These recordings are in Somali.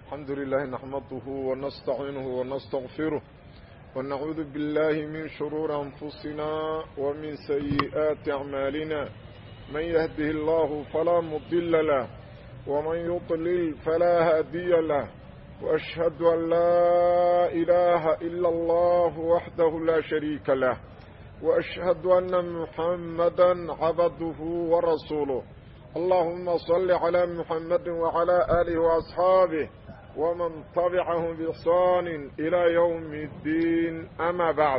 الحمد لله نحمده ونستعينه ونستغفره ونعوذ بالله من شرور أنفسنا ومن سيئات أعمالنا من يهده الله فلا مضل له ومن يضلل فلا هادي له وأشهد أن لا إله إلا الله وحده لا شريك له وأشهد أن محمدا عبده ورسوله اللهم صل على محمد وعلى آله وأصحابه ومن تبعهم بإحسان إلى يوم الدين أما بعد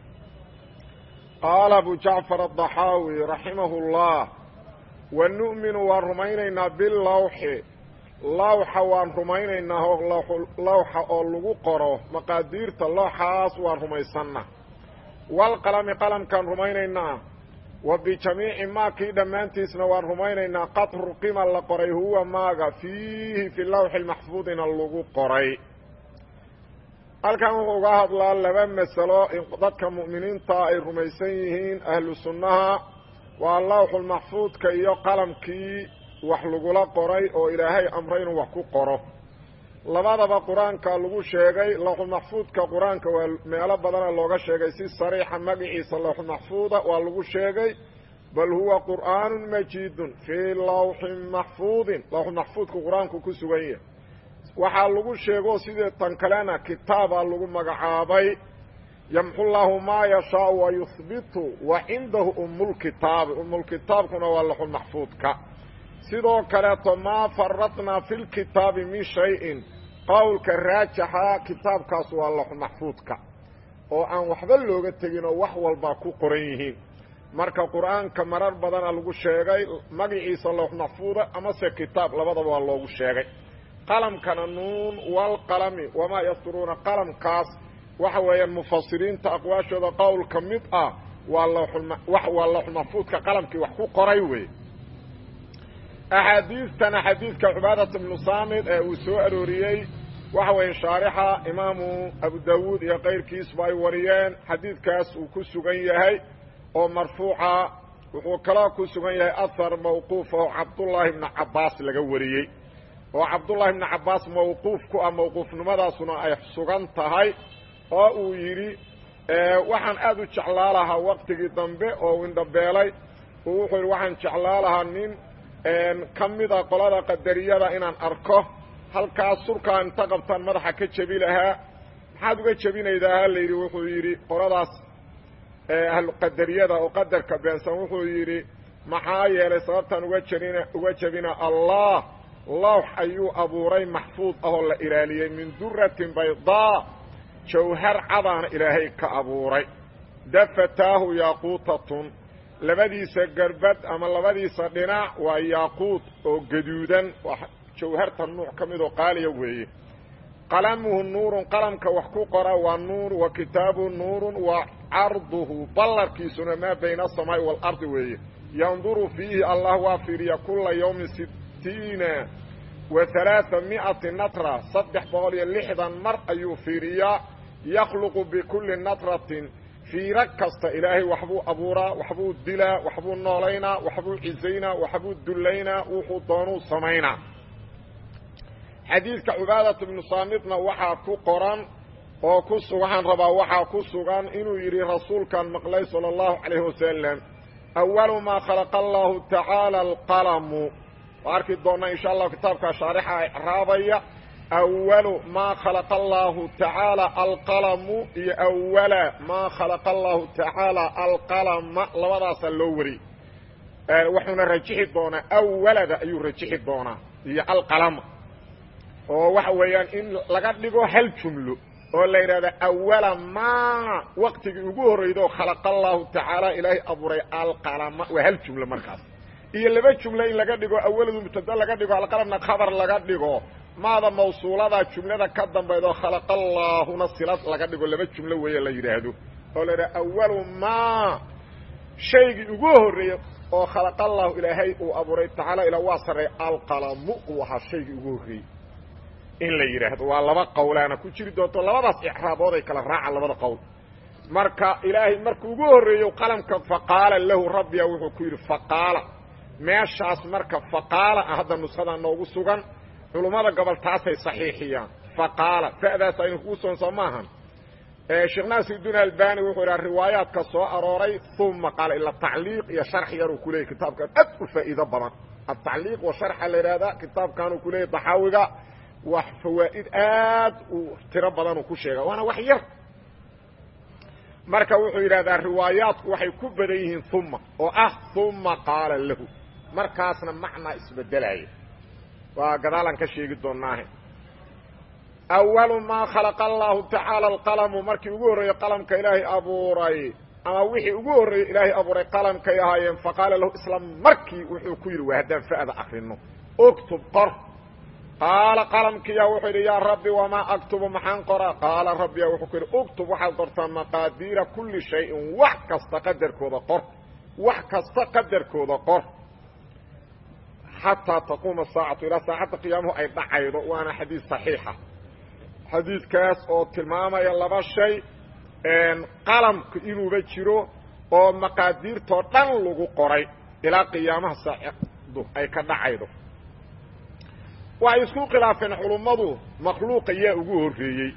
قال أبو جعفر الضحاوي رحمه الله ونؤمن ورمينينا باللوح lawxa waan rumaynaynaa lawxa oo lagu qoro maqaadiirta looxaas waan rumaysanna walqalami qalamkaan rumaynaynaa wa bijamiici maakii dhammaantiisna waan rumaynaynaa qad ruqima la qoray huwa maaga fiihi fi lawxi maxfuudina lagu qoray halkan wuxuu uga hadlaa laba masalo in dadka mu'miniinta ay rumaysan yihiin ahlu sunnaha waa lawxulmaxfuudka iyo qalamkii wax lagula qoray oo ilaahay amray inuu wax ku qoro labadaba qur-aanka lagu sheegay lawxulmaxfuudka qur-aanka waa meelo badana looga sheegay si sariixa magaciisa lawxulmaxfuuda waa lagu sheegay bal huwa qur'aanun majiidun fii lawxin maxfuudin lawxulmaxfuudka qur-aanku ku sugan yahay waxaa lagu sheego sidii tan kalena kitaabaa lagu magacaabay yamxu llaahu maa yashaau wa yuhbitu wa cindahu umulkitaabi umulkitaabkuna waa lawxulmaxfuudka sidoo kaleeto maa faradnaa fi lkitaabi min shayin qowlka raajaxa kitaabkaas waa laxumaxfuudka oo aan waxba looga tegin oo wax walbaa ku qoran yihiin marka qur-aanka marar badana lagu sheegay magaciisa lawxmaxfuuda amase kitaab labadaba waa loogu sheegay qalamkana nuun walqalami wamaa yasturuuna qalamkaas waxa weeyaan mufasiriinta aqwaashooda qowl ka mid ah waa waa lawxulmaxfuudka qalamkii wax ku qoray wey axaadiistana xadiidka cubaadat bnu saamid ee uu soo arooriyey waxa weeye shaarixa imaamu abu dawuud iyo kayrkiisba ay wariyeen xadiidkaas uu ku sugan yahay oo marfuuca wuxuu kaloo ku sugan yahay ahar mawquuf oo cabdullaahi bni cabbaas laga wariyey oo cabdullaahi bni cabbaas mawquuf ku ah mawquufnimadaasuna ay sugan tahay oo uu yidhi waxaan aada u jeclaa lahaa waqtigii dambe oo indhabeelay uu wuxuu yidhi waxaan jeclaa lahaa nin ka mida qolada qadariyada inaan arko halkaas surkaa inta qabtaan madaxa ka jebi lahaa maxaad uga jebinaydaa la yidhi wuxuu yidhi qoladaas ahluqadariyada oo qadarka beensan wuxuu yidhi maxaa yeelay sababtaan uga jebina uga jebina allah lawx ayuu abuuray maxfuud ahoo la ilaaliyey min duratin baydaa jawhar cadaana ilaahay ka abuuray dafataahu yaaquutatun labadiisa garbad ama labadiisa dhinac waa yaaquud oo gaduudan waa jawharta nuuc ka mid oo qaaliya weeye qalamuhu nuurun qalamka wax ku qora waa nuur wa kitaabu nuurun wa carduhu ballarkiisuna maa bayna asamaa'i waalardi weeye yanduru fiihi allah waa fiiriya kula yawmin sittiina wa halaaa mi'ati natra saddex boqol iyo lixdan mar ayuu fiiriyaa yakhluqu bikulli natratin fiiro kasta ilaahay waxbuu abuuraa waxbuu dilaa waxbuu noolaynaa waxbuu cisaynaa waxbuu dullaynaa wuxuu doonuu samaynaa xadiidka cubaadat bnu saamitna waxaa ku qoran oo ku waxaan rabaa waxaa ku sugan inuu yidhi rasuulkan maqlay sala allahu calayhi wasalam awalu maa khalaqa allahu tacaala alqalamu waa arki doonnaa insha allahu kitaabkaa shaarixa raabaya awalu maa khalaqa allaahu tacaala alqalamu iyo awala maa khalaqa allaahu tacaala alqalama labadaasaa loo wariyey wuxuuna rajixi doonaa awalada ayuu rajixi doonaa iyo alqalama oo waxa weeyaan in laga dhigo hal jumlo oo la yidhahda awala maa waqtigii ugu horreydo khalaqa allaahu tacaala ilaahay abuuray alqalama waa hal jumlo markaas iyo laba jumlo in laga dhigo awaladu mubtada laga dhigo alqalamna khabar laga dhigo maada mawsuulada jumlada ka dambaydoo khalaqa allaahuna silad laga dhigo laba jumlo weeye la yidhaahdo oo la yidhaha awalu maa shaygii ugu horreeyey oo khalaqa allaahu ilaahay uu abuuray tacaala ilaa waa sarreey alqalamu uu ahaa shaygii ugu horreeyey in la yidhaahdo waa laba qowlaana ku jiri doonto labadaas icraabood ay kala raacaan labada qowl marka ilaahay markuu ugu horreeyo qalamka faqaala lahu rabbiya wuxuu ku yidhi faqaala meeshaas marka faqaala ah hadda nuskhada noogu sugan culummada gobol taasay saxiixiyaan fa qaala fa'daas aynu kugu soon soo maahan sheekh naasirudiin albani wuxuu idhaha riwaayaadka soo arooray uma qaala ila tacliiq iyo sharx yaruu ku leeyay kitaabkan aad u faa'iido badan atacliiq wa sharxa la yidhahdaa kitaabkanuu ku leeyay daxaawiga wax fawaa'id aad u tiro badanuu ku sheega waana wax yar marka wuxuu yidhahdaa riwaayaadku waxay ku badan yihiin uma oo ah uma qaala lahu markaasna macnaa isbedelaya waa gadaalaan ka sheegi doonaahe awalu maa khalaqa allahu tacaala alqalamu markii ugu horreeyey qalamka ilaahay abuuray ama wixii ugu horreeyey ilaahay abuuray qalamkay ahaayeen faqaala lahu isla markii wuxuu ku yidhi waa haddaan fa'da akrino uktub qor qaala qalamkiyaa wuxuu yidhi yaa rabbi wamaa aktubu maxaan qoraa qaala rabbiya wuxuu ku yidhi uktub waxaad qortaa maqaadiira kulli shayin wax kasta qadarkooda qor wax kasta qadarkooda qor xataa taquuma saacatu ilaa saacadda qiyaamuhu ay dhacaydo waana xadiis saxiixa xadiidkaas oo tilmaamaya laba shay qalamka inuuba jiro oo maqaadiirtoo dhan lagu qoray ilaa qiyaamaha saacaddu ay ka dhacaydo waxay isku khilaafeen culummadu makhluuqa yaa ugu horreeyey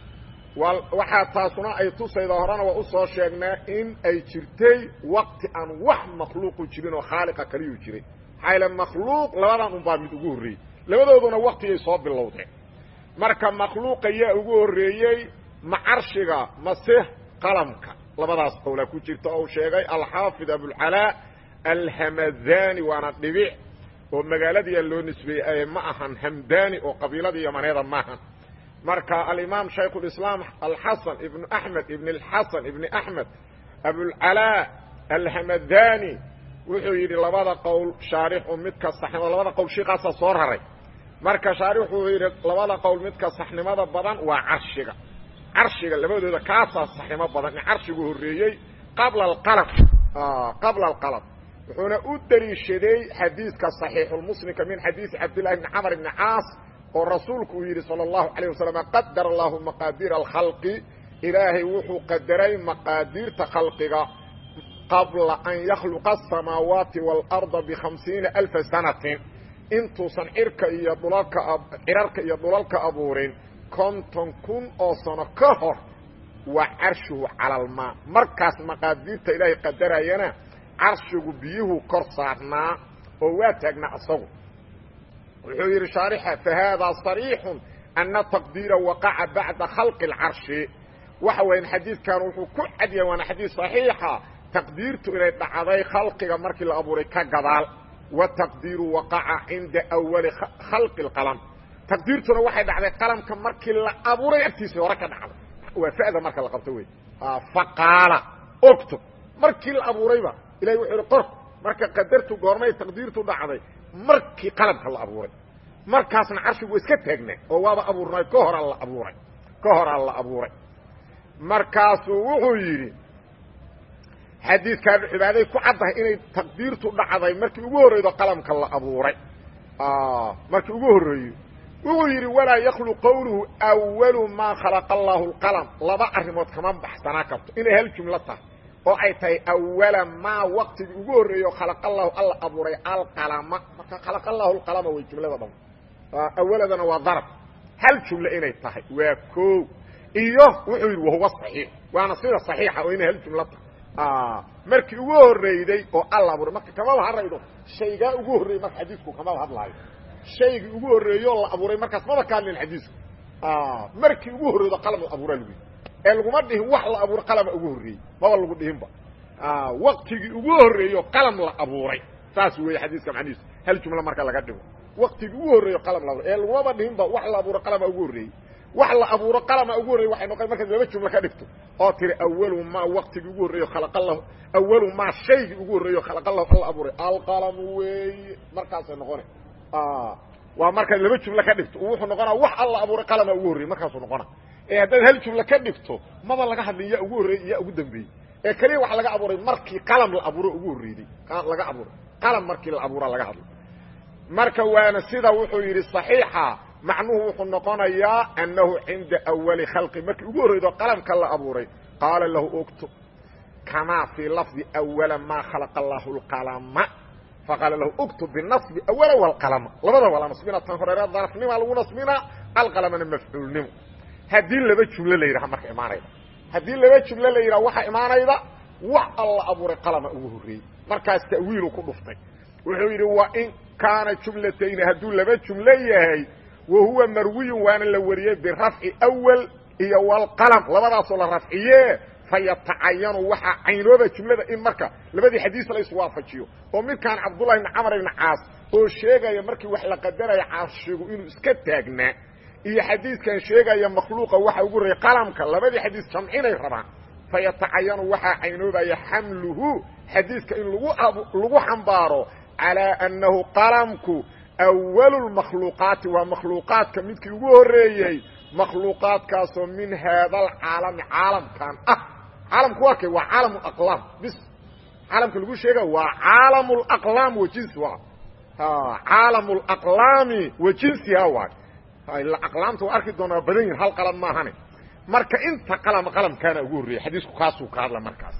waxaa taasuna ay tusayda horena waa u soo sheegnaa in ay jirtay wakti aan wax makhluuqu jirin oo khaaliqa kaliyuu jiray maxaa yaele makhluuq labadan unbaa mid ugu horreeyey labadooduna waktigay soo bilowdeen marka makhluuqa yaa ugu horreeyey ma carshiga mase qalamka labadaas qowlaa ku jirta oo u sheegay alxaafid abulcalaa alhamadani waana dhibic oo magaaladiia loo nisbeeyey ma ahan hamdani oo qabiiladii yamaneeda maahan marka alimaam shaykhulislaam alxasan ibnu axmed ibn alxasan ibni axmed abulcalaa alhamadani wuxuu yidhi labada qowl shaarixu midka saxnimo labada qowl shiiqaasaa soo raray marka shaarix wuxuu yidhi labada qowl midka saxnimada badan waa carshiga carshiga labadooda kaasaa saxnimo badan in carshigu horreeyey qabla alqalam qabla alqalam wuxuuna u deliishaday xadiidka صaxiixulmuslimka min xadiidi cabdillahi bni camr bni caas oo rasuulku uu yidhi salى اllahu عalيه wasalam qadar allahu maqaadiira alkhalqi ilaahay wuxuu qadaray maqaadiirta khalqiga qabla an yakhluqa aلsamaawaati wاlarda bhamsiina alfa sanatin intuusan cirka iyo dhulalka cirarka iyo dhulalka abuurin konton kun oo sano ka hor waa carshuhu cala almaa markaas maqaadiirta ilaahay qadarayana carshigu biyuhu kor saarnaa oo waa taagnaa isagu wuxuu yidhi shaarixa fahaadaa صariixu ana taqdiira waqaca bacda khalqi اlcarshi waxa weyan xadiidkan wuxuu ku cadyahay waana xadiid صaxiixa taqdiirtu inay dhacday khalqiga markii la abuuray ka gadaal wataqdiiru waqaca cinda awali khalqi اlqalam taqdiirtuna waxay dhacday qalamka markii la abuuray agtiisa hore ka dhacday waa fa'da marka la qabto wey faqaala octob markii la abuurayba ilahi wuxuu ihi qor marka qadartu goormay taqdiirtu dhacday markii qalamka la abuuray markaasna carshigu wa iska taagnaa oo waaba abuurnay ka horaa la abuuray ka horaa la abuuray markaasuu wuxuu yidhi xadiidkaan cibaaday ku caddahay inay taqdiirtu dhacday markii ugu horreydo qalamka la abuuray markii ugu horreeyey wuxuu yidhi walaa yaklu qowluhu awalu maa khalaqa allaahu lqalam laba arrimood kama baxsanaa karto inay hal jumlo tahay oo ay tahay awala maa waqtigii ugu horreeyo khalaqa allahu alla abuuray alqalama marka khalaqa allahu lqalama way jumlada dham awaladana waa darab hal jumle inay tahay waa koow iyo wuxuu yidhi wahuwa saxiix waana sida saxiixa oo inay hal jumlo tahay markii ugu horreyday oo alla abuuray marka kamaba hadlaydo shaygaa ugu horreeyey marka xadiisku kamaba hadlaayo shaygii ugu horreeyeoo la abuuray markaas maba ka hadlin xadiisku markii ugu horreydo qalam la abuuraa lagu yidhi ee laguma dhihin wax la abuuray qalama ugu horreeyey maba lagu dhihinba waktigii ugu horreeyo qalam la abuuray saas weeye xadiiska macnihiisu hal jumlo marka laga dhigo waktigii ugu horreeyo qalam la abuuray ee lagumaba dhihinba wax la abuuro qalama ugu horreeyey wax la abuuro qalama ugu horreyey waxay noqon markaad laba jumlo ka dhigto oo tiri awalu maa waktigii ugu horreeyo khalaqa allahu awalu maa shaygii ugu horreeyo khalaqa allahu alla abuuray alqalamu weeye markaasay noqona waa markaad laba jumlo ka dhigto wuxuu noqonaa wax alla abuuray qalama ugu horreyey markaasuu noqona ee haddaad hal jumlo ka dhigto maba laga hadlin yaa ugu horreeyey yaa ugu dambeeyey ee keliya waxa laga abuuray markii qalam la abuuro ugu horreeyey laga abuuray qalam markii la abuura laga hadlay marka waana sida wuxuu yidhi صaxiixa macnuhu wuxuu noqonayaa annahu cinda awali khalqi markii ugu horreydo qalamka la abuuray qaala lahu ogto kamaa fii lafdi awala maa khalaqa allahu اlqalama faqaala lahu uktub binasbi awala walqalama labada waa la nasbina tan horeera darafnima lagu nasbinaa alqalamana mafcuulnimo haddii laba jumlo la yidhaha marka imaanayda haddii laba jumlo la yidhaha waxaa imaanayda wax alla abuuray qalama ugu horreeyey markaas ta'wiilu ku dhuftay wuxuu yidhi wa in kaana jumlatayni hadduu laba jumlo yahay wa huwa marwiyun waana la wariyey birafci awal iyo walqalam labadaasoo la rafciye fayatacayanu waxaa caynooba jumlada in marka labadii xadiis la iswaafajiyo oo midkaan cabdullahi ibni camar ibni caas oo sheegaya markii wax la qadaraya carshigu inuu iska taagnaa iyo xadiiskan sheegaya makhluuqa waxa ugu horreeyey qalamka labadii xadiis jamcinay rabaan fayatacayanu waxaa caynoobaya xamluhu xadiiska in lagu lagu xambaaro calaa annahu qalamku awalu lmakhluuqaati waa makhluuqaadka midkii ugu horreeyey makhluuqaadkaasoo min haada alcaalami caalamkan ah caalamku waa kay waa caalam aqlaam bis caalamka lagu sheega waa caalam laqlaam wa jinsi waa caalam laqlaami wa jinsiha waay aqlaamta waa arki doonaa badan yihin hal qalam maahane marka inta qalama qalamkaana ugu horreeyey xadiisku kaasuu ka hadla markaas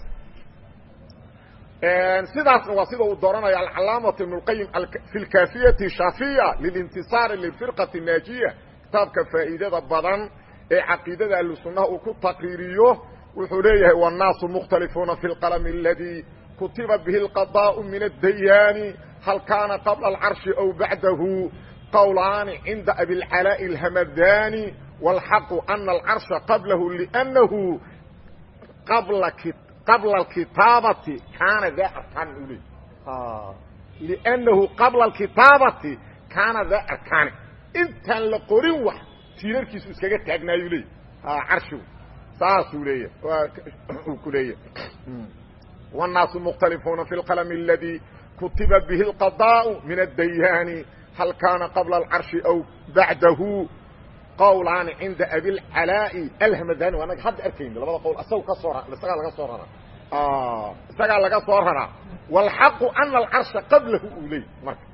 sidaasna waa sida uu dooranaya alcalaamatu ibn اlqayim fi lkafiyati shaafiya lilintisaari lilfirqati naajiya kitaabka faa'iidada badan ee caqiidada ahlusunnaha uu ku taqriiriyo wuxuu leeyahay wالnaasu mukhtalifuuna fi اlqalm اladii kutiba bihi اlqadاء min الdayaani hal kaana qabla اlcarshi aw bacdahu qowlaani cinda abilcalaaءi اlhamadani wاlxaqu ana alcarsha qablahu lأnnahu qabla qabla alkitaabati kaana daa arkaan u leey liannahu qabla alkitaabati kaana daa arkaani intaan la qorin wax tiirarkiisu iskaga taagnaayuu leey carshigu saasuu leeya uu ku leeyahy wالnaasu mukhtalifuuna fi اlqalm اladii kutiba bihi اlqadاء min الdayaani hal kaana qabla alcarshi aw bacdahu qowlaani cinda abilcalaa'i alhamadani waa naga hadda arkayno labada qowl isaga ka soo isagaa laga soo raraa isagaa laga soo raraa wاlxaqu ana alcarsha qablahu uu leey marka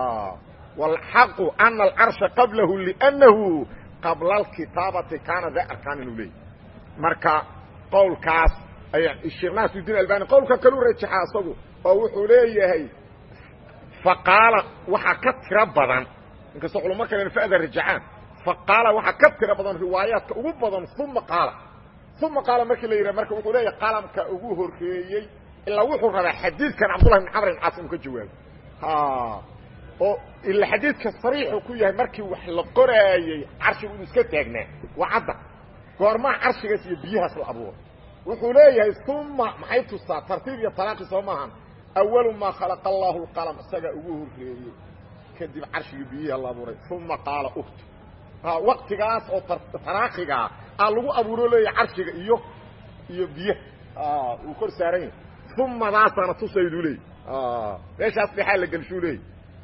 wاlxaqu ana alcarsha qablahu liأnnahu qabla alkitaabati kaana daa arkaan inuu leey marka qowlkaas aya sheekh naasirudiin albani qowlka kalu rajaxa isagu oo wuxuu leeyahay faqaala waxaa ka tiro badan inkastoo culamo kalen fa'da rajacaan faqaala waxaa ka tiro badan riwaayaadka ugu badan uma qaala uma qaala markii la yidhaha marka wuxuu leeyahay qalamka ugu horreeyey ilaa wuxuu rabaa xadiidkan cabdullahi bin camr ibn caas inuu ka jawaabo oo ila xadiidka sariixu ku yahay markii wax la qoraayey carshigu inuu iska taagnaa waa cadda goormaa carshigaas iyo biyahaas la abuuray wuxuu leeyahay uma maxay tusaa tartiib iyo talaaqi soo maahan awalu maa khalaqa allahu lqalam isagaa ugu horreeyey kadib carshigii biyiha la abuuray uma qaala uktu waqtigaas oo taraakigaa aa lagu abuuro leeya carshiga iyo iyo biyaha uu kor saaran yahay umadaasana tusayduu leeyay meeshaas dhexaa la gelshuu leeyay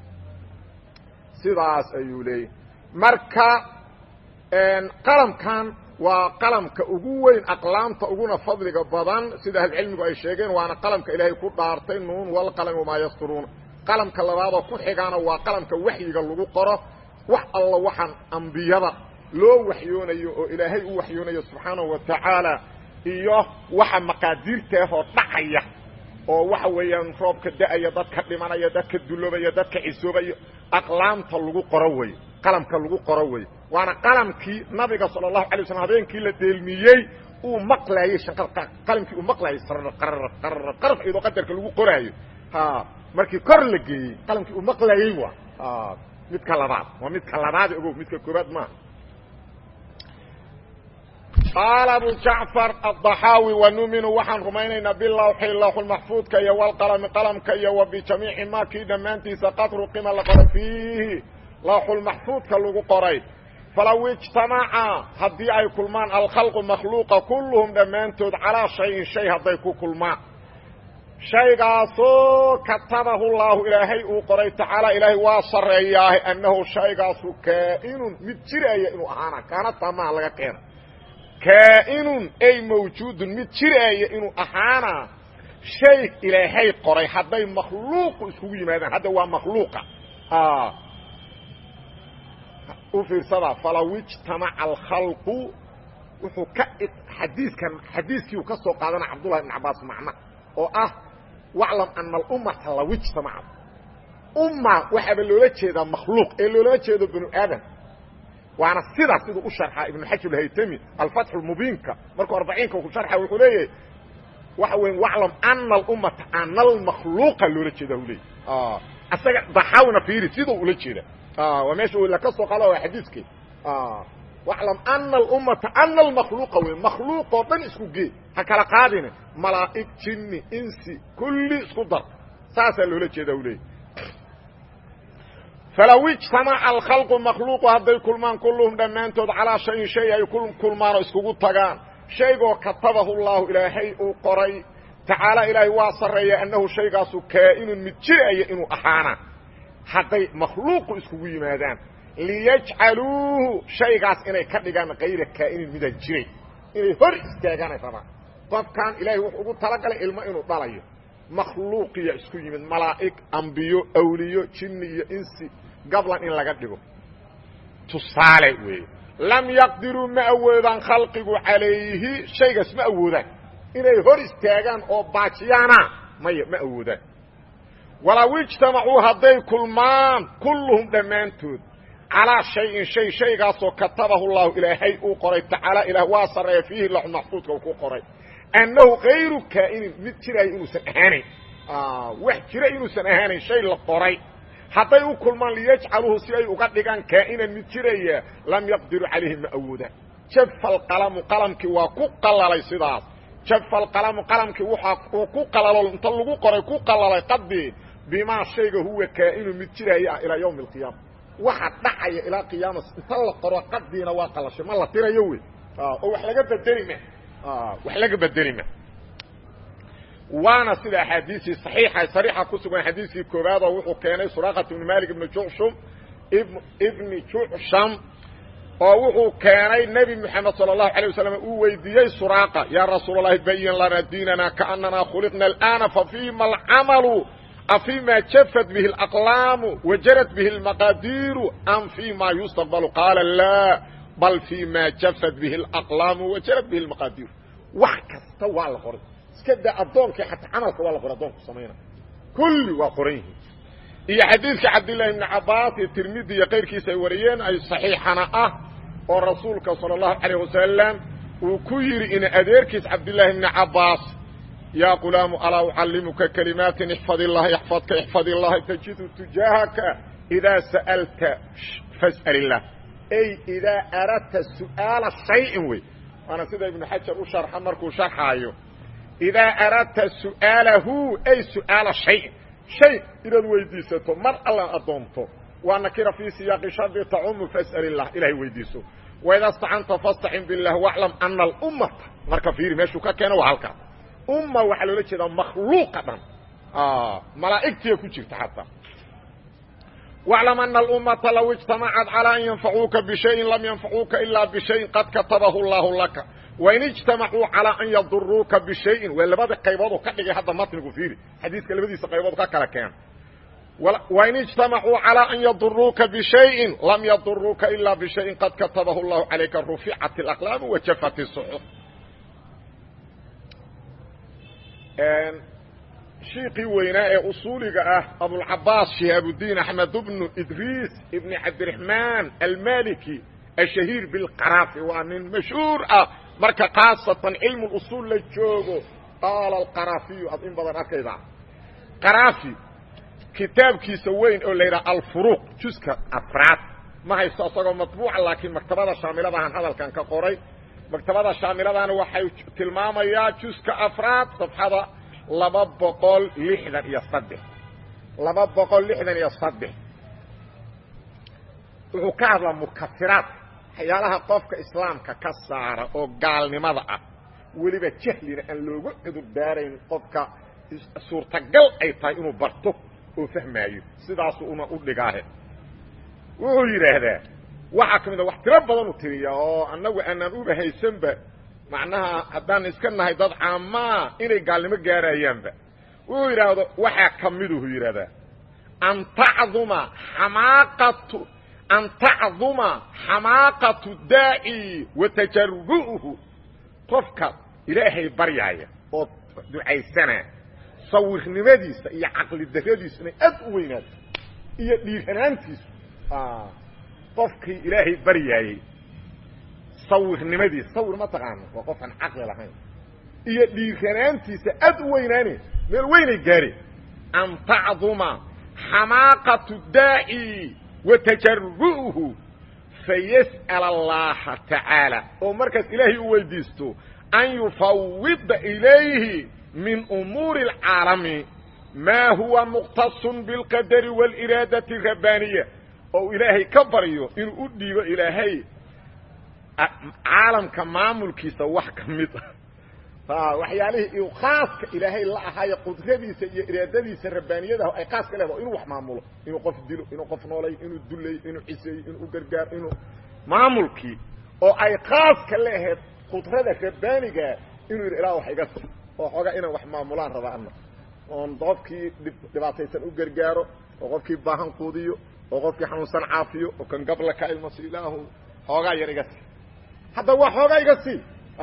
sidaas ayuu leeyay marka qalamkan waa qalamka ugu weyn aqlaamta uguna fadliga badan sida ahlucilmigu ay sheegeen waana qalamka ilaahay ku dhaartay nuun walqalami wamaa yasturuuna qalamka labaadoo ku xigaana waa qalamka waxyiga lagu qoro wax alla waxaan ambiyada loo waxyoonayo oo ilaahay u waxyoonayo subxaanahu wa tacaala iyo waxa maqaadiirtaahoo dhacaya oo waxa weeyaan roobka da'aya dadka dhimanaya dadka duloobaya dadka cisoobaya aqlaamta lagu qoro wey qalamka lagu qoro wey waana qalamkii nabiga sala allahu alay waslam habeenkii la deelmiyey uu maqlaayey qalamkii uu maqlaayey qaraf iyadoo qadarka lagu qoraayo markii kor la geeyey qalamkii uu maqlaayey waa midka labaad waa midka labaad ogow midka koobaad maaha qaala abu jacfar adaxaawi wanuminu waxaan rumaynaynaa bilawxi lawxulmaxfuudka iyo walqalami qalamka iyo wa bijamiici ma kii dhammaantiisa qad ruqima la qoro fiihi lawxulmaxfuudka lagu qoray falaw ijtamaca haddii ay kulmaan alkhalqu makhluuqa kulluhum dhammaantood calaa shayin shay hadday ku kulmaan shaygaasoo katabahu llaahu ilaahay uu qoray tacaala ilaahay waa sarreeyaahe annahu shaygaasu kaa'inun mid jiraya inuu ahaana kaanataa maha laga keena kaa'inun ay mawjuudun mid jiraaya inuu ahaana shay ilaahay qoray hadday makhluuqu iskugu yimaadaan hadda waa makhluuqa u fiirsada falaw ijtamaca alkhalqu wuxuu ka xadiiskan xadiiskii uu ka soo qaadana cabdullahi ibn cabaas macna oo ah waclam ana alummata law ijtamacad umma waxaaba loola jeedaa makhluuq ee loolama jeedo banu aadam waana sidaas siduu u sharxaa ibnu xajar alhaytami alfatxu lmubiinka markuu arbaciinka ku sharxa wuxuu leeyahay waxa weya waclam ana alummata ana almakhluuqa loola jeeda u leeyay asaga daxawna fiiri siduu ula jeeda waa meesha la ka soo qaada waa xadiiskii waclam ana alummata ana almakhluuqa wey makhluuq oo dhan isku gee ha kala qaadine malaa'ig jinni insi kulli isku dar saasaa loola jeeda u leeyay falow ijtamaca alkhalqu makhluuqu hadday kulmaan kulluhum dhammaantood calaa shayin shay ay kulmaan oo iskugu tagaan shaygoo katabahu llaahu ilaahay uu qoray tacaala ilaahay waa sarreeya annahu shaygaasu kaa'inun mid jiraya inuu ahaana hadday makhluuqu iskugu yimaadaan liyajcaluuhu shaygaas inay ka dhigaan kayra kaa'inin midaan jiray inay hor istaagaanay rabaan qofkan ilaahay wuxuu ugu talagalay ilmo inuu dhalayo makhluuqiya isku yimid malaa'ig ambiyo awliyo jinni iyo insi gablan in laga dhigo tusaale weeye lam yaqdiruu ma awoodaan khalqigu calayhi shaygaas ma awoodaan inay hor istaagaan oo baajiyaana maya ma awoodaan walow ijtamacuu hadday kulmaan kulluhum dhammaantood calaa shayin shay shaygaasoo katabahu llahu ilaahay uu qoray tacaala ilaah waa sarreeya fiihi laxu maxfuudka uu ku qoray annahu kayru kaa'inin mid jiraayo inuusan ahaanayn wax jira inuusan ahaanayn shay la qoray hadday u kulmaan liyajcaluuhu si ay uga dhigaan kaa'inan mid jiraya lam yaqdiruu calayhi ma awoodaan jafa alqalamu qalamkii waa ku qalalay sidaas jafa alqalamu qalamkii waxa uu ku qalalo inta lagu qoray ku qalalay qadii bimaa shayga huwa kaa'inu mid jiraya ilaa yawmi alqiyaama waxa dhacaya ilaa qiyaama inta la qoro qadiina waa qalashay ma la tirayo wey oo wax laga bedeli ma wax laga bedeli ma waana sida axaadiisii saxiixa sariixa ku sugan xadiiskii koowaad oo wuxuu keenay suraqat ibnu malik ibnu jucshum ibni jucsham oo wuxuu keenay nebi moxamed sala allahu alay wasalam uu weydiiyey suraaqa yaa rasuul allahi bayin lana diinana kaanana khuliqna alana fafiima alcamalu afima jafat bihi alaqlaamu wajarat bihi almaqaadiiru am fima yustaqbalu qaala laa bal fima jafat bihi alaqlaamu wajarat bihi almaqaadiiru wax kasta waa la qoray iska daa addoonkii xataa camalka waa la qoray addoonku samayna kulli waa qoran yihiin iyo xadiidka cabdillahi ibni cabbaas iyo tirmidi iyo kayrkiisa ay wariyeen ay saxiixana ah oo rasuulka sala allahu calayh wasalam uu ku yidhi in adeerkiis cabdillaahi ibni cabbaas yaa qulaamu alaa ucallimuka kalimaatin ixfad illaha yaxfadka ixfad illaha tajidu tujaahaka idaa sa'alta fas'al illah ay idaa aradta su'aala shayin wey waana sida ibnu xajar u sharxa markuu sharxaayo idaa aradta su'aalahu ay su'aala shayin shay inaad weydiisato mar alla addoonto waa nakira fii siyaaqi shardi tacumu fas'al illah ilahay weydiiso waida stacanta fastacin billah waclam ana alummata marka fiiri meeshuu ka keeno waa halkaas umma waxaa loola jeedaa makhluuqa dhan malaa'igtiya ku jirta xataa waclam ana alummata low ijtamacad calaa an yanfacuuka bishayin lam yanfacuuka ilaa bishayin qad katabahu allahu laka wain ijtamacuu calaa an yaduruuka bishayin waa labada qaybood oo ka dhigay hadda matnigu fiiri xadiiska labadiisa qaybood ka kala keena wain ijtamacuu calaa an yaduruuka bishayin lam yaduruuka ilaa bishayin qad katabahu llahu calayka ruficat alaqlaamu wajafat isuxuf shiiqii weynaa ee usuuliga ah abulcabaas shihaabudiin axmed bnu idriis ibni cabdiraxmaan almaliki ashahiir bilqaraafi waa nin mashhuur ah marka khaasatan cilmu usuul la joogo qaala alqaraafiyu ad in badan arkayda qaraafi kitaabkiisa weyn oo la yidhaha alfuruuq juska afraad ma haysto isagoo matbuuca laakiin maktabada shaamiladahan hadalkan ka qoray maktabada shaamiladaana waxay tilmaamayaa juska afraad safxada laba boqol lixdan iyo saddex laba boqol lixdan iyo saddex wuxuu ka hadlaa mukafiraadka waxyaalaha qofka islaamka ka saara oo gaalnimada ah weliba jahlina aan loogu cudur daarayn qofka suurtagal ay tahay inuu barto oo fahmaayo sidaasu una u dhigaahe wuxuu yidhaahdaa waxaa ka mid a wax tiro badan u tiriya oo annagu aanaan uba haysanba macnaha haddaan iska nahay dad caamaa inay gaalnimo gaarayaanba wuxuu yidhaahdo waxaa ka miduhu yidhahdaa an tacduma xamaaqatu an tacduma xamaaqatu daaci wa tajaru'uhu qofka ilaahay baryaaya oo ducaysanaa sawirnimadiisa iyo caqli daradiisu inay aad u weynaato iyo dhiiranaantiisu qofkii ilaahay baryaayey sawirnimadiisa sawir ma taqaano waa qof aan caqli lahayn iyo dhiiranaantiisa aad u weynaane meel weynay gaareen an tacduma xamaaqatu daaci wa tajaru'uhu fayas'al allaha tacaala oo markaas ilaahay u weydiisto an yufawida ilayhi min umuuri alcaalami maa huwa muqtasun bilqadari wاliraadati rabbaaniya oo ilaahay ka baryo inuu u dhiibo ilaahay caalamka maamulkiisa wax ka mid ah waxyaalihii uu khaaska ilaahay la ahaayo qudradiisa iyo iraadadiisa rabbaaniyadaah ay khaaska leedaho inuu wax maamulo inuu qof dilo inuu qof noolayo inuu duleeyo inuu ciseeyo inuu gargaaro inuu maamulkii oo ay khaaska leahayd qudrada rabbaaniga inuu yidhi ilaa wax iga si oo xoogaa inaan wax maamulaan raba ana oon qofkii dhibaataysan u gargaaro oo qofkii baahan quudiyo oo qofkii xanuunsan caafiyo oo kan gabla ka ilmaso ilaahu xoogaa yar iga sii hadda waa xoogaa iga sii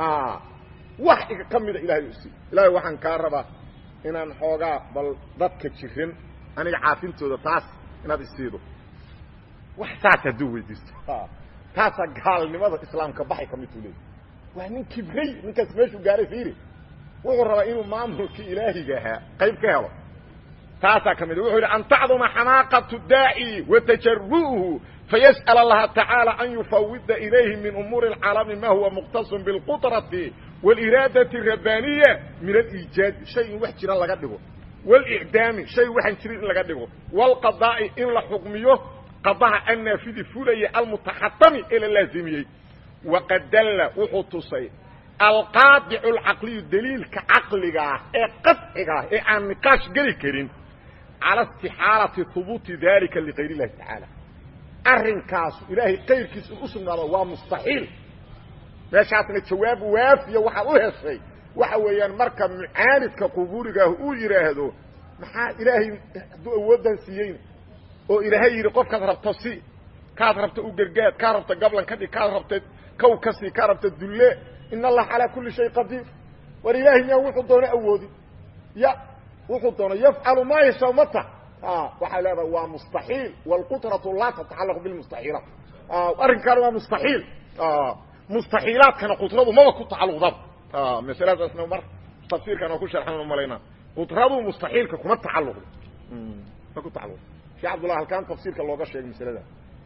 wax iga ka mida ilahay u sii ilaahay waxaan kaa rabaa inaan xoogaa bal dadka jirin aniga caafintooda taas inaad isiido wax saas hadduu weydiisto taasaa gaalnimada islaamka baxay ka midtuu leey waa nin kibray ninkaas meeshuu gaaray fiiri wuxuu rabaa inuu maamulkii ilaahiga ahaa qayb ka helo taasaa ka mid wuxuu yidhi an tacduma xamaaqatu daaci wa tajaru'uhu fayas'al allaha tacaala an yufawida ilayhi min umuuri alcaalami ma huwa muqtasun bilqudrati wاliraadati rabbaaniya min aliijaadi shay in wax jira laga dhigo wاlicdaami shay waxaan jirin in laga dhigo wاlqadaa'i in la xukmiyo qadaha annaafidi fulaya almutaxatami ee la laazimiyey waqad dalla wuxuu tusay alqaadicu alcaqliyu daliilka caqliga ah ee qadciga ah ee aan niqaash geli karin cala istixaalati hubuuti dalika ligayr اllahi tacaala arrinkaasu ilaahay kayrkiisa in u sugnaado waa mustaxiil meeshaasna jawaab waafiya waxaad u heshay waxa weeyaan marka mucaanidka qubuurigaah uu yidhaahdo maxaa ilaahay hadduu awooddan siiyeyna oo ilaahay yidhi qofkaad rabto si kaad rabta u gargaad kaa rabta gablan ka dhig kaad rabta kow ka sii kaa rabta dulle in allaha calaa kulli shay qadiir war ilaahay miyaa wuxuu doono awoodi ya wuxuu doono yafcalu maa yashaa mata waxay leedahay waa mustaxiil wاlqudratu laa tatacalaqu bilmustaxiilaat arrinkaana waa mustaxiil mustaxiilaadkana qudradu maba ku tacaluqdaba masaladaasna mar tafsiirkan oo ku sharxan malaynaa qudradu mustaxiilka kuma tacaluqdo ma ku tacaluqdo sheekh cabdullah halkaan tafsiirka looga sheegay masalada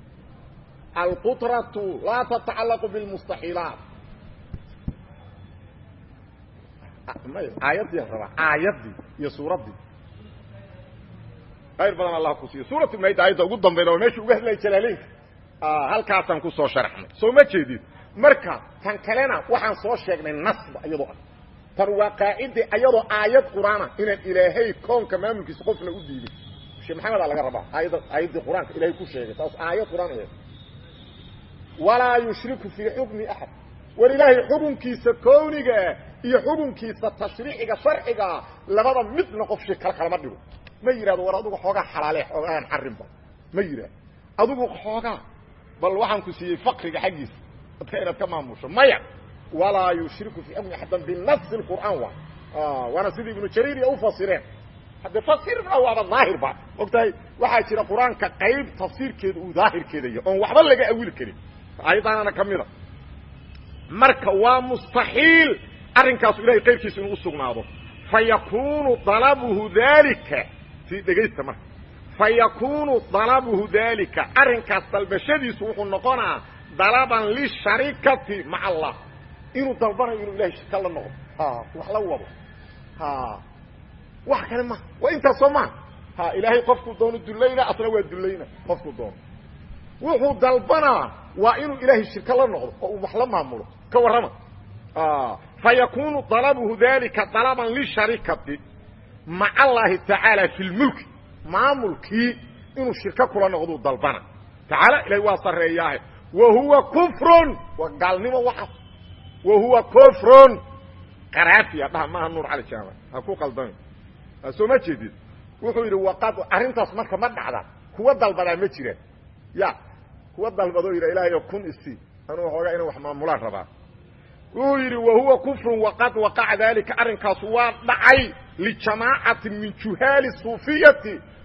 alqudratu laa tatacalaqu bilmustaxiilaat may aayaddii rabaa aayaddii iyo suuraddii ayr badan allah ku siiyo suuratu mayd aayadda ugu dambayda waa meesha uga hadlaya jalaaleynka halkaasaan kusoo sharaxnay soo ma jeedid marka tan kalena waxaan soo sheegnay nasba iyadoo ah tan waa qaacide ayadoo aayad qur-aana inaan ilaahay koonka maamulkiisa qofna u diidin sheekh maxamedaa laga rabaa aayadda aayaddii qur-aanka ilaahay ku sheegay taas aayad qur-aan aheed walaa yushriku fii xukmi axad war ilaahay xukunkiisa kownigaa iyo xukunkiisa tashriiciga sharcigaa labada midna qof shi kala kalama dhigo ma yidhahdo war adugu xoogaa xalaale xoogaan xarinba ma yidhahdo adugu xoogaa bal waxaan ku siiyey faqriga xaggiisa dadka inaad ka maamusho maya walaa yushriku fii xukmi axadan binafsi qur'aan waay waana sidii ibnu jariiriya u fasireen hadde fasirna waaba daahirba ogtahay waxaa jira qur-aanka qayb tafsiirkeeda uu daahirkeeda yahy oon waxba laga awili karin ayadaanana ka mida marka waa mustaxiil arrinkaasu ilahay qayrkiisa inuu usugnaado fayakunu dalabuhu dalika si dhegaysta marka fayakunu dalabuhu dalika arrinkaas dalbashadiisu wuxuu noqonaa dalaban lisharikati maca allah inuu dalbanayo inuu ilahay shirka la noqdo wax la wado wax kale maha waa intaas soo maha ha ilaahay qofkuu doono dulayna asna waa dulayna qofkuu doono wuxuu dalbanaa waa inuu ilaahay shirka la noqdo oo uu wax la maamulo ka warrama fayakunu dalabuhu dalika dalaban lisharikati maca allahi tacaala fi lmulki maamulkii inuu shirka kula noqduu dalbana tacaala ilahay waa sarreeyaahe wa huwa kufrun waa gaalnimo waxas wa huwa kufrun qaraafiya dhaha maaha nuur cali jaama ha ku qaldami soo ma jeedid wuxuu yidhi waqad arrintaas marka ma dhacda kuwa dalbadaa ma jiraan ya kuwa dalbadoo yidha ilaahayo kun isi anuu xoogaa inaan wax maamulaan rabaa wuxuu yidhi wa huwa kufrun waqad waqaca dalika arrinkaas waa dhacay lijamaacatin min juhaali suufiyati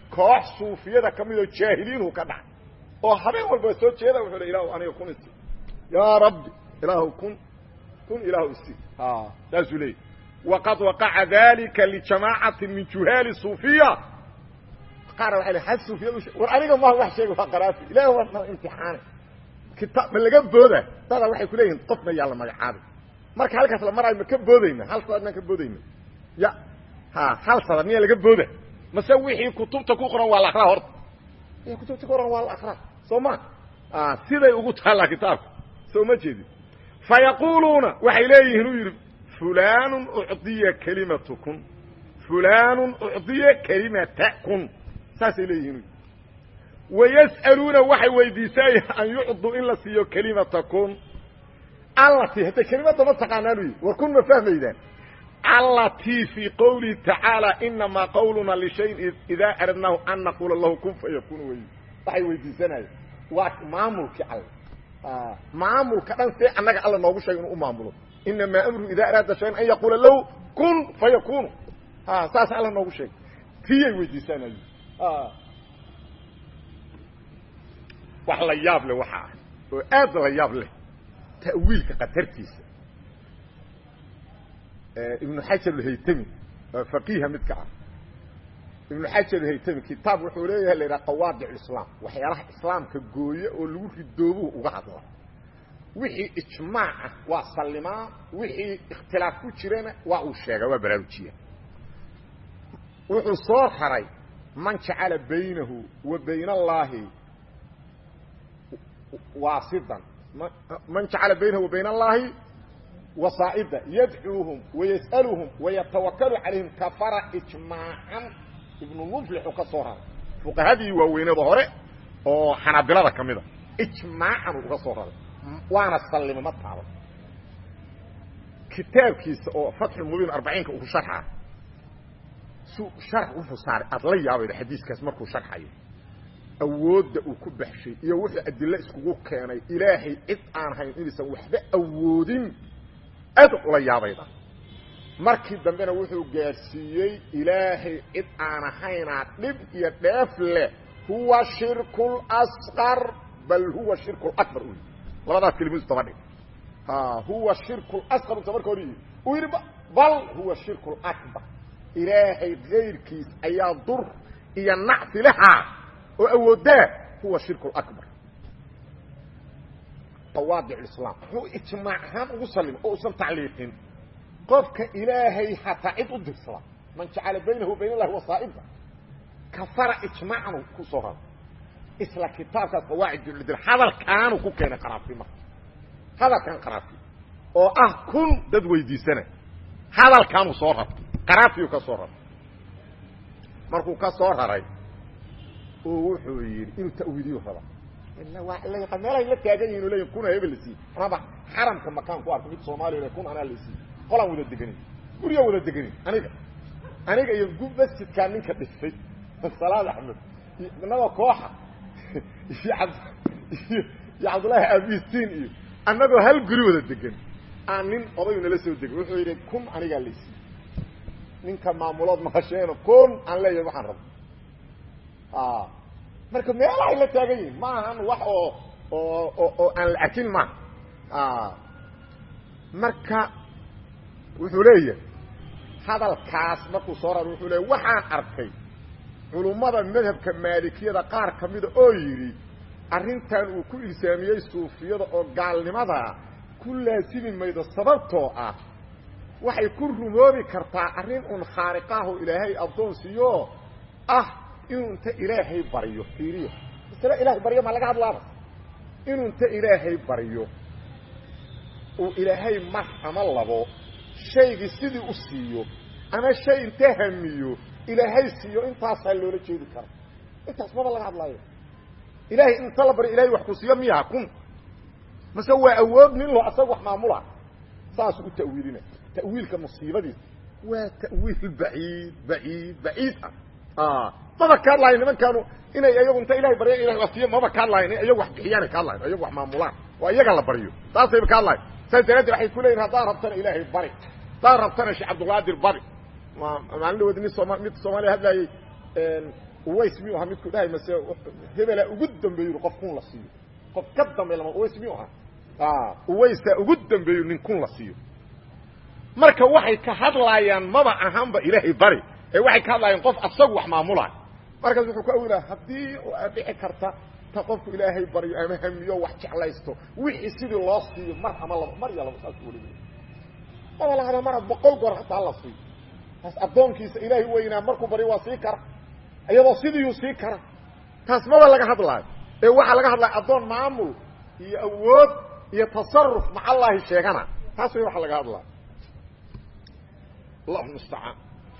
koox suufiyada ka midoo jaahiliinhu ka dhacay oo habeen walba soo jeeda wuxuu le ilahu aniga kun isi yaa rabbi ilaahu kun kun ilaahu isi saasuu leeyay waqad waqaca dalika lijamaacatin min juhaali suufiya qaar waa l had suufiyad war aniga ma wax sheega waa qaraafi ilahi waa imtixaane kitaab ma laga booda dada waxay ku leeyihin qofna yaa la magacaabay marka halkaas la maraayo ma ka boodayna hal sadad maan ka boodayna ya ha hal sadad miyaa laga booda mase wixii kutubta ku qoran waa la akraa horta kutubta ku qoran waa la akraa soo ma siday ugu taallaa kitaabka soo ma jeedin fayaquluuna waxay leeyihiin uu yidhi fulan ucdiya kelimatu kun fulan ucdiya kelimata kun saasay leeyihiin wayas'aluuna waxay weydiisanayaan an yucduu in la siiyo kelimata kun allati hadda kelimadda ma taqaanaan uyi war kun ma fahmaydaan allatii fii qowlihi tacaala inamaa qawluna lishayin idaa aradnaahu an naquula lahu kun fayakun wey waxay weydiisanayaan waa maamulkii alle maamulka dhan see annaga alla noogu sheegay inuu u maamulo inamaa amruhu idaa araada shayan an yaquula lahu kun fayakunu saas alla noogu sheegay tiyay weydiisanayen wax la yaab leh waxa ah oo aad la yaab leh ta'wiilka qatartiisa ibnu xajar alhaytami faqiiha midka ah ibnu xajar alhaytami kitaab wuxuu leeyahay la yidhaha qawaadic lislaam waxyaalaha islaamka gooye oo lagu ridoobuhu uga hadla wixii ijmaac ah waa sallimaa wixii ikhtilaaf ku jirana waa uu sheegaa waa baraarujiya wuxuu soo raray man jacala baynahu wa bayna allaahi waasidan man jacala baynahu wa bayna allaahi wasaa'ida yadcuuhum wayas'aluhum wayatawakalu calayhim kafara ijmaacan ibnu muflixu ka soo raray fuqahadii waaweynada hore oo xanaabilada ka mida ijmaacan uu uga soo raray waana sallimo ma taabo kitaabkiisa oo fatxulmubiin arbaciinka uu sharxa su shar wuxuu saaray aad la yaabayda xadiiskaas markuu sharxayo awoodda uu ku baxshay iyo wuxuu adilo iskugu keenay ilaahay cid aan hayn inaysan waxba awoodin aad ula yaabayda markii dambena wuxuu gaadhsiiyey ilaahay cid aan ahaynaa dhib iyo dheef leh huwa shirku lasqar bal huwa shirku lakbar u labadaas kelimadu daba dhig huwa shirku lasqar uta marka hor yii uu yidhi bal huwa shirku lakbar ilaahay kayrkiis ayaa dur iyo nacfi lahaa oo awoodaa huwa shirku lakbar qawaadic islaam wuxuu ijmaac ahaan ugu sallimay oo usan tacliiqin qofka ilaahay hataa cid u dirsada man jacala baynahu bayn allahi wasaa'ida kafara ijmaacan ku soo rara isla kitaabkaas qawaacidul hadalkaanu ku keenay qaraafi marka hadalkan qaraafi oo ah kun dad weydiisana hadalkaanuu soo rartay qaraafiyu ka soo raray markuu ka soo raray oo wuxuu yidhi inuu ta'wiiliyu raba ila waa la yaqaan meelay la taagan yihin o leeyihin kuna hebel la siiye anaba xaramka makaan ku arko mid soomaaliya le kun anaa la siiye qolaan wada deganin guriyaa wada deganin aniga aniga iyo masjidkaa ninka dhisay salaad axmed inagoo kooxa iyo ab iyo cabdullaahi abistiin iyo annagoo hal guri wada degan aan nin odayu nala soo degay wuxuu yidhi kun anigaa la siiye ninka maamulood maqasheeno kun aan leeyahay waxaan raba marka meelahay la taagan yihin ma ahan wax oo oo oo aan la arkin maaha marka wuxuu leeyahay hadalkaas markuu soo raro wuxuu leeyahy waxaan arkay culummada madhabka maalikiyada qaar ka mida oo yidhi arrintan uu ku ilsaamiyey suufiyada oo gaalnimada ku laasimi maydo sababtoo ah waxay ku rumoobi kartaa arrin un khaariqaho ilaahay addoonsiyo ah inuu inta ilaahay baryo fiiriyo masle ilahay baryo ma laga hadlaaba inuu inta ilaahay baryo uu ilaahay mar ama labo shaygii sidii u siiyo ama shay inta hamiyo ilaahay siiyo intaasaa loola jeedi kara intaas maba laga hadlaayo ilaahay inta la baryo ilahay wax ku siiyo miyaha kun mase waa awood nin lo asaga wax maamula saasuu u ta'wiilina ta'wiilka musiibadiisa waa ta'wiil baciid baciid baciid ah maba ka hadlaayo nimankaanu inay iyagu inta ilahay barya ilahay wax siiyo maba ka hadlaayo in iyagu wax bixiyaanay ka hadlayan iyagu wax maamulaan waa iyaga la baryo saasayba ka hadlaayo saas daraaddeed waxay ku leeyihin haddaan rabtana ilaahay bari haddaan rabtana sheekh cabdulqaadir bari maalin dhawood nin sooma mid soomaaliya hadlaayey uways miyuu ahaa midku dhahay mase hebelaa ugu dambeeyu qof kun la siiyo qof ka dambe lama uways miyuu ahaa uwaysaa ugu dambeeyu nin kun la siiyo marka waxay ka hadlaayaan maba ahaanba ilaahay bari ee waxay ka hadlaayaan qof asagu wax maamulaayo markaas wuxuu ku awilaa haddii aad dhici karta ta qofku ilaahay baryo ama hamiyo wax jeclaysto wixii sidii loo siiyo mar ama laba mar iyo laba saas weli maba lahada mara boqol goor hataa la siiyo taas addoonkiisa ilaahay weynaa markuu baryo waa sii kara iyadoo sidiiyuu sii kara taas maba laga hadlaayo ee waxaa laga hadlaya addoon maamul iyo awood iyo tasaruf macallaahi sheegana taas way waxa laga hadlaayo allahu mustacaan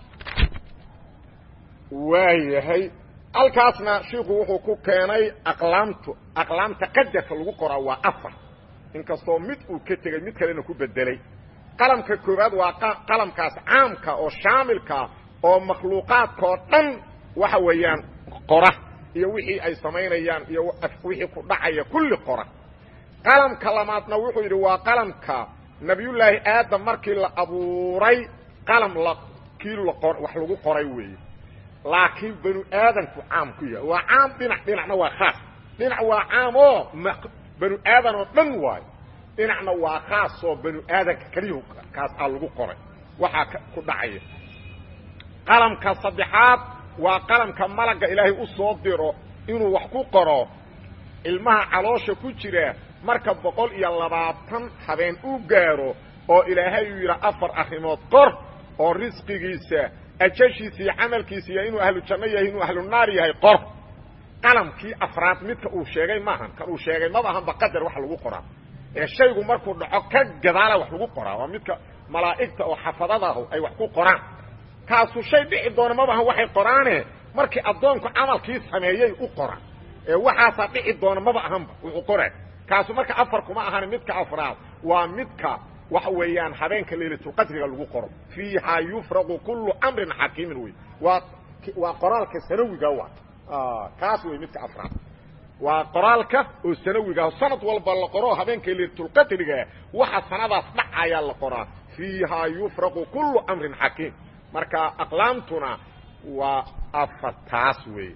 waayahay halkaasna shiiku wuxuu ku keenay aqlaamtu aqlaamta qadarka lagu qoraa waa afar inkastoo mid uu ka tegey mid kalena ku bedelay qalamka koowaad waa qalamkaas caamka oo shaamilkaa oo makhluuqaadkao dhan waxa weeyaan qora iyo wixii ay samaynayaan iyo wixii ku dhacaya kulli qora qalamka labaadna wuxuu yidhi waa qalamka nabiyullaahi aadam markii la abuuray qalam la kii wax lagu qoray weeye laakiin banu aadanku caam ku yahay waa caam dhinac dhinacna waa khaas dhinac waa caam oo banu aadan oo dhan waayo dhinacna waa khaas oo banu aadanka keliyahu kaas aa lagu qoray waxaa ku dhacaya qalamka saddexaad waa qalamka malagga ilaahay u soo diro inuu wax ku qoro ilmaha caloosha ku jira marka boqol iyo labaatan habeen u gaaro oo ilaahay uu yidhaa afar arrimood qor oo risqigiisa ajashiisa iyo camalkiisa iyo inuu ahlu janno yahay inuu ahlu naar yahay qor qalamkii afraad midka uu sheegay maahan kan uu sheegay maba ahanba qadar wax lagu qoraa ee shaygu markuu dhaco ka gadaala wax lagu qoraa waa midka malaa'igta oo xafadadahu ay wax ku qoraan kaasu shay dhici doona maba ahan waxay qoraane markii addoonku camalkii sameeyey u qoraan ee waxaasaa dhici doona maba ahanba wuxuu qoraa kaasu marka afar kuma ahan midka afraad waa midka waxa weeyaan habeenka laylatulqadriga lagu qoro fiiha yufraqu kullu amrin xakiimin wey waa waa qoraalka sanawiga waa kaas wey midka afraad waa qoraalka oo sanawiga sanad walba la qoro habeenka laylatulqadriga waxa sanadaas dhacayaa la qoraa fiiha yufraqu kullu amrin xakiim marka aqlaamtuna waa afartaas wey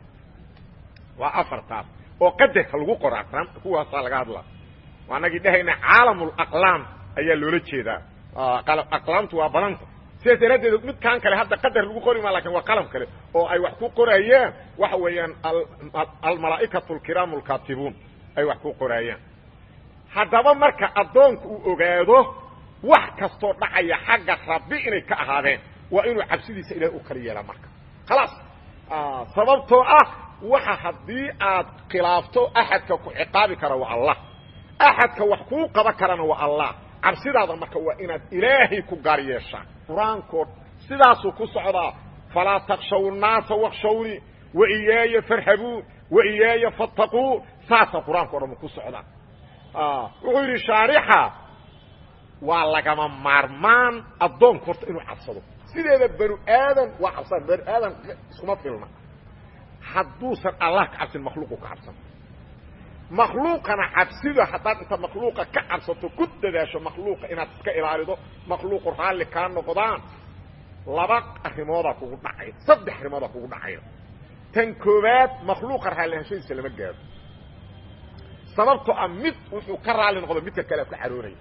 waa afartaas oo qadarka lagu qoro aqlaam kuwaasaa laga hadlaa waanagii dhahayna caalamulaqlaam ayaa loola jeedaa aqlaamtu waa badanta sidaas daraaddeed midkaan kale hadda qadar lagu qori maa lakin waa qalam kale oo ay wax ku qorayaan waxa weeyaan almalaa'ikatu alkiraamu alkaatibuun ay wax ku qoraayaan haddaba marka addoonku uu ogaado wax kastoo dhacaya xagga rabbi inay ka ahaadeen waa inuu cabsidiisa ilahay u kala yeelaa marka khalaas sababtoo ah waxa haddii aad khilaafto axadka ku ciqaabi kara waa allah axadka wax kuu qaban karana waa allah cabsidaada marka waa inaad ilaahay ku gaar yeeshaa qur-aankood sidaasuu ku socdaa falaa takshaw naasa wakshawni wa iyaaya farhabuun wa iyaaya fattaquun saasa qur-aanka o dhan ku socdaa wuxuu yidhi shaarixa waa lagama maarmaan addoonku horta inuu cabsado sideeda banu aadan waa cabsan banu aadan iskuma filna hadduusan allah ka cabsin makhluuqu ka cabsan makhluuqana cabsida haddaad inta makhluuqa ka cabsato ku dadaasho makhluuqa inaad iska ilaalido makhluuqu raalli kaa noqdaan laba arrimoodaa kugu dhacaya saddex arrimoodaa kugu dhacaya tan koowaad makhluuqa raallihashadiisa lama gaaro sababtoo ah mid wuxuu ka raalli noqdo midka kale ka caroonaya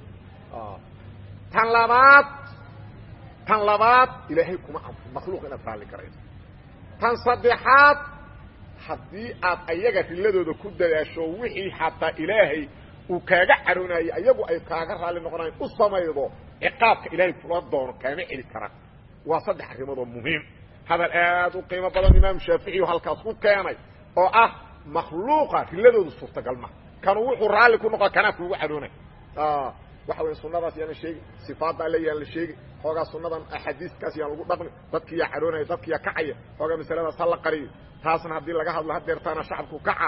tan labaad tan labaad ilaahay kuma cabso makhluuq inaad raalli garayso tan saddexaad haddii aad ayaga riladooda ku dadaasho wixii xataa ilaahay uu kaaga caroonayo ayagu ay kaaga raalli noqonayan u samaydo ciqaabka ilaahay kula doono kaama celi karaan waa saddex arrimood oo muhiim hadal aad u qiimo badan imaam shaaficiyu halkaas ku keenay oo ah makhluuqa riladooda suurtagal ma kanu wuxuu raalli ku noqo kanaa kuugu caroonay waxa weya sunadaas yaana sheegi sifaadda alle yaan la sheegi xoogaa sunadan axaadiiskaas yaan lagu dhaqmi dadkiyaa caroonaya dadkiyaa kacaya xoogaa masaladaas ha la qariyo taasna haddii laga hadlo hadeertaana shacabku kaca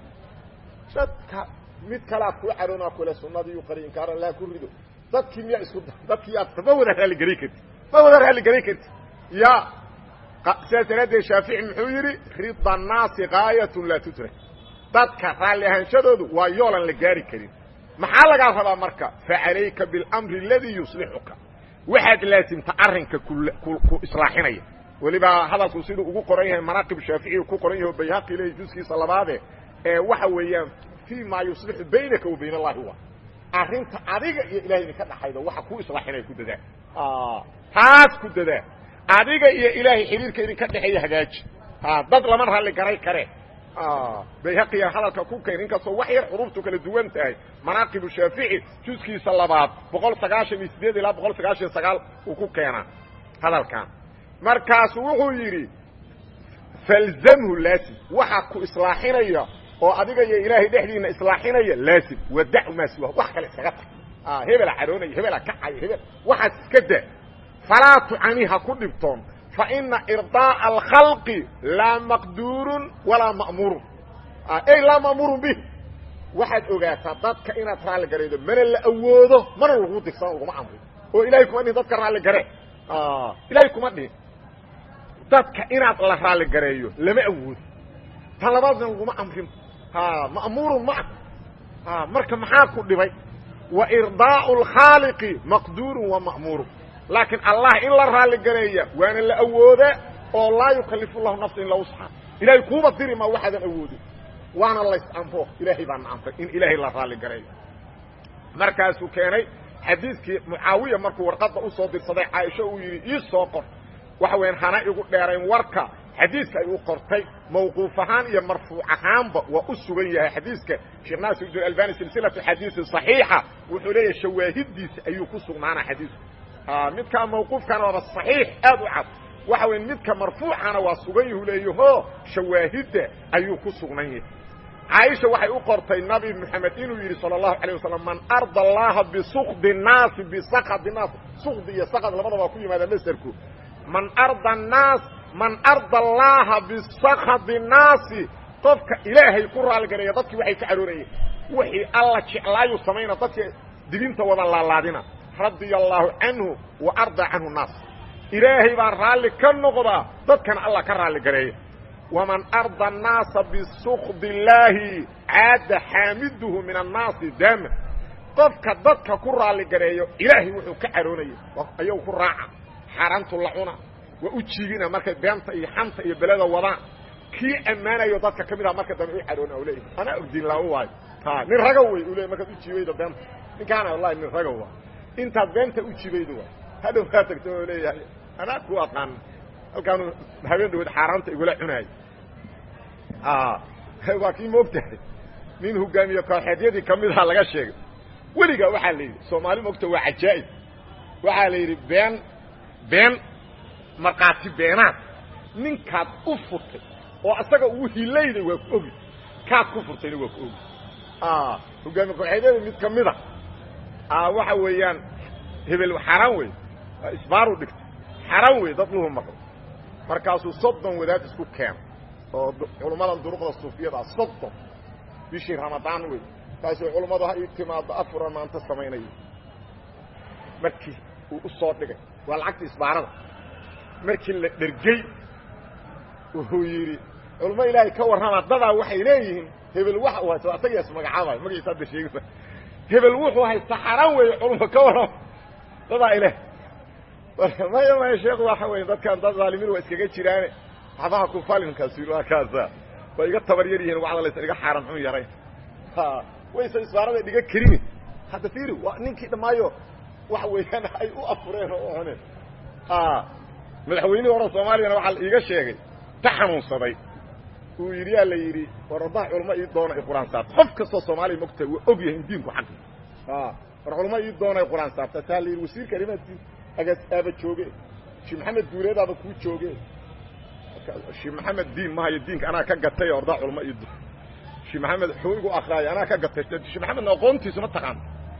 dadka mid kalaad kuu caroonaa kule sunadiiu qariy inkaar allah ku rido dadkii miyaa isku dadkii aad ma wada raalligelin karti ma wada raalligelin karti ya sidaas daraaddeed shaafici muxuu yidhi rida annaasi gaayatun laa tudrak dadka raalli ahaanshadoodu waa yoolan la gaari karin maxaa lagaa rabaa marka facalayka biاlamri aladii yuslixuka waxaad laasimta arrinka ku islaaxinaya weliba hadalku siduu ugu qoran yahay manaaqib shaaficiyu ku qoran yahay o bayhaqi lehi juskiisa labaade ee waxa weeyaan fii maa yuslixu baynaka wa bayn allahi wa arrinta adiga iyo ilahay idinka dhaxayda waxa ku islaaxinaya ku dadaa taas ku dadaa adiga iyo ilaahay xiriirka idinka dhexeeya hagaaji dad lama ralli garay kare bayhaqiya hadalka ku keen inkastoo wax yar xuruuftu kala duwan tahay manaaqibu shaafici juskiisa labaad boqol sagaashan iyo sideed ilaa boqol sagaashan iyo sagaal uu ku keenaa hadalkan markaasu wuxuu yidhi falzamhu laasim waxa ku islaaxinaya oo adiga iyo ilaahay dhexdiina islaaxinaya laasim wadacu maa siwa wax kale iskaga tag hebela caroonaya hebela kacaya hebel waxaas iska da falaa tucani ha ku dhibtoon faina irdaaءa alkhalqi laa maqduurun walaa ma'muurun ey laa ma'muurun bih waxaad ogaataa dadka inaad raalli garaydo mana la awoodo mana lagu dirsan laguma amrin oo ilahay kuma dhihin dadka raalli gare ilahay kuma dhihin dadka inaad la raalli gareeyo lama awoodo tan labaadna laguma amrin ma'muurun ma ah marka maxaa ku dhibay wa irdaau alkhaaliqi maqduurun wa ma'muurun laakiin allah in la raalli gareeya waana la awooda oo laa yukalifu llahu nafsa ila wusxa ilahay kuuba diri ma waxaadan awoodin waana lays amro ilaahay baana amray in ilaahay la raalli gareeyo markaasuu keenay xadiidkii mucaawiya markuu warqadda usoo dirsaday caaisho uu yidhi ii soo qor waxa weyan hana igu dheerayn warka xadiiska ay u qortay mawquuf ahaan iyo marfuuc ahaanba waa u sugan yahay xadiiska sheekh naasir albani silsilatu xadiisi صaxiixa wuxuu leeyahay shawaahidiisa ayuu ku sugnaana xadiisku midkaa mawquufkana waaba صaxiix aad u cad waxa weya midka marfuucana waa sugan yahu leeyaho shawaahidda ayuu ku sugnan yahay caaisha waxay u qortay nabi moxamed inuu yidhi salى الlahu عalيه wasalam man arda allaha bisukdi الnaasi bisakd الnaas sukdi iyo sakd labadaba waa ku yimaada masderku man arda الnaas man arda allaha bisakdi الnaasi qofka ilaahay ku raaligareeya dadkii waxay ka caroonayeen wixii alla jeclaayu samayna dadka dibinta wada laalaadina radia allaahu canhu wa arda canhu naas ilaahay baa raalli ka noqdaa dadkana allah ka raalli gareeya waman arda الnaasa bisukdi illaahi caada xaamiduhu min annaasi daama qofka dadka ku raalli gareeyo ilaahay wuxuu ka caroonaya ayagu ku raaca xaaraantu la cuna waa u jiigina markay beenta iyo xanta iyo beleda wadaan kii ammaanayo dadka ka mid ah marka dambe u caroona u leeyahy anaa ogdiin laa u waayo nin raga wey u leey markaad u jiibaydo beenta ninkaana wallahi nin raga waa intaad beenta u jibaydo waa hadhow kaa tagto oo leeyahay anaa ku aqaan halkaanu habeen dhawood xaaraanta igula cunaayo waa kii moogtahay nin hogaamiye kooxeedyadii kamidaha laga sheegay weligaa waxaa la yidhi soomaali moogta waa cajaa'ib waxaa la yidhi been been markhaati beenaad ninkaad u furtay oo asaga uu hilayday waa ku ogi kaad ku furtayna waa ku ogi hogaamiye kooxeedyada mid ka mida waxa weeyaan hebel xaaraan wey isbaaru dhigtay xaaraan wey dad luhu maqlo markaasuu soddon wadaad isku keena oo culummadan duruqda suufiyada soddon bishii ramadaan wey kaasuu culummadu ha ii timaado afuran maanta samaynayo markii uu u soo dhigay waa lacagta isbaarada markii la dhergey wuxuu yidhi culummo ilaahay ka warrama dadaa waxay leeyihiin hebel waxa uu haysta asagiias magacaabaayo magaciisa hadda sheegisa hebel wuxuu haysta xaraan weeye culummo ka warrama dadaa ilaah maya maya sheekhu waxa weeye dadkan dad zaalimiin waa iskaga jiraane waxbaha ku falinkaasi waa kaasa waa iga tabar yar yihiin wacda laysa iga xaaran xun yarayn waysa isbaarada dhiga karini hadda fiiri waa ninkii dhammaayo waxa weeyaan ay u afureen oo u cuneen madaxweynihii hore soomaaliyana waxaa la iiga sheegay ta xanuunsaday uu yidhi yaa la yidhi war waddaha culamo ii doona ay qur-aan saarta qof kastoo soomaaliya mogta waa og yahay in diinku xaqi war culamo ii doona ay qur-aan saarta taa la yidhi wasiirka arrimaha diin agaas aaba jooge shii maxamed guureedaaba kuu jooge shii maxamed diin mahayo diinka anaa ka gatay ordaa culamo ii doon shii maxamed xuu igu akraayo anaa ka gatay shii maxamedna aqoontiisu ma taqaan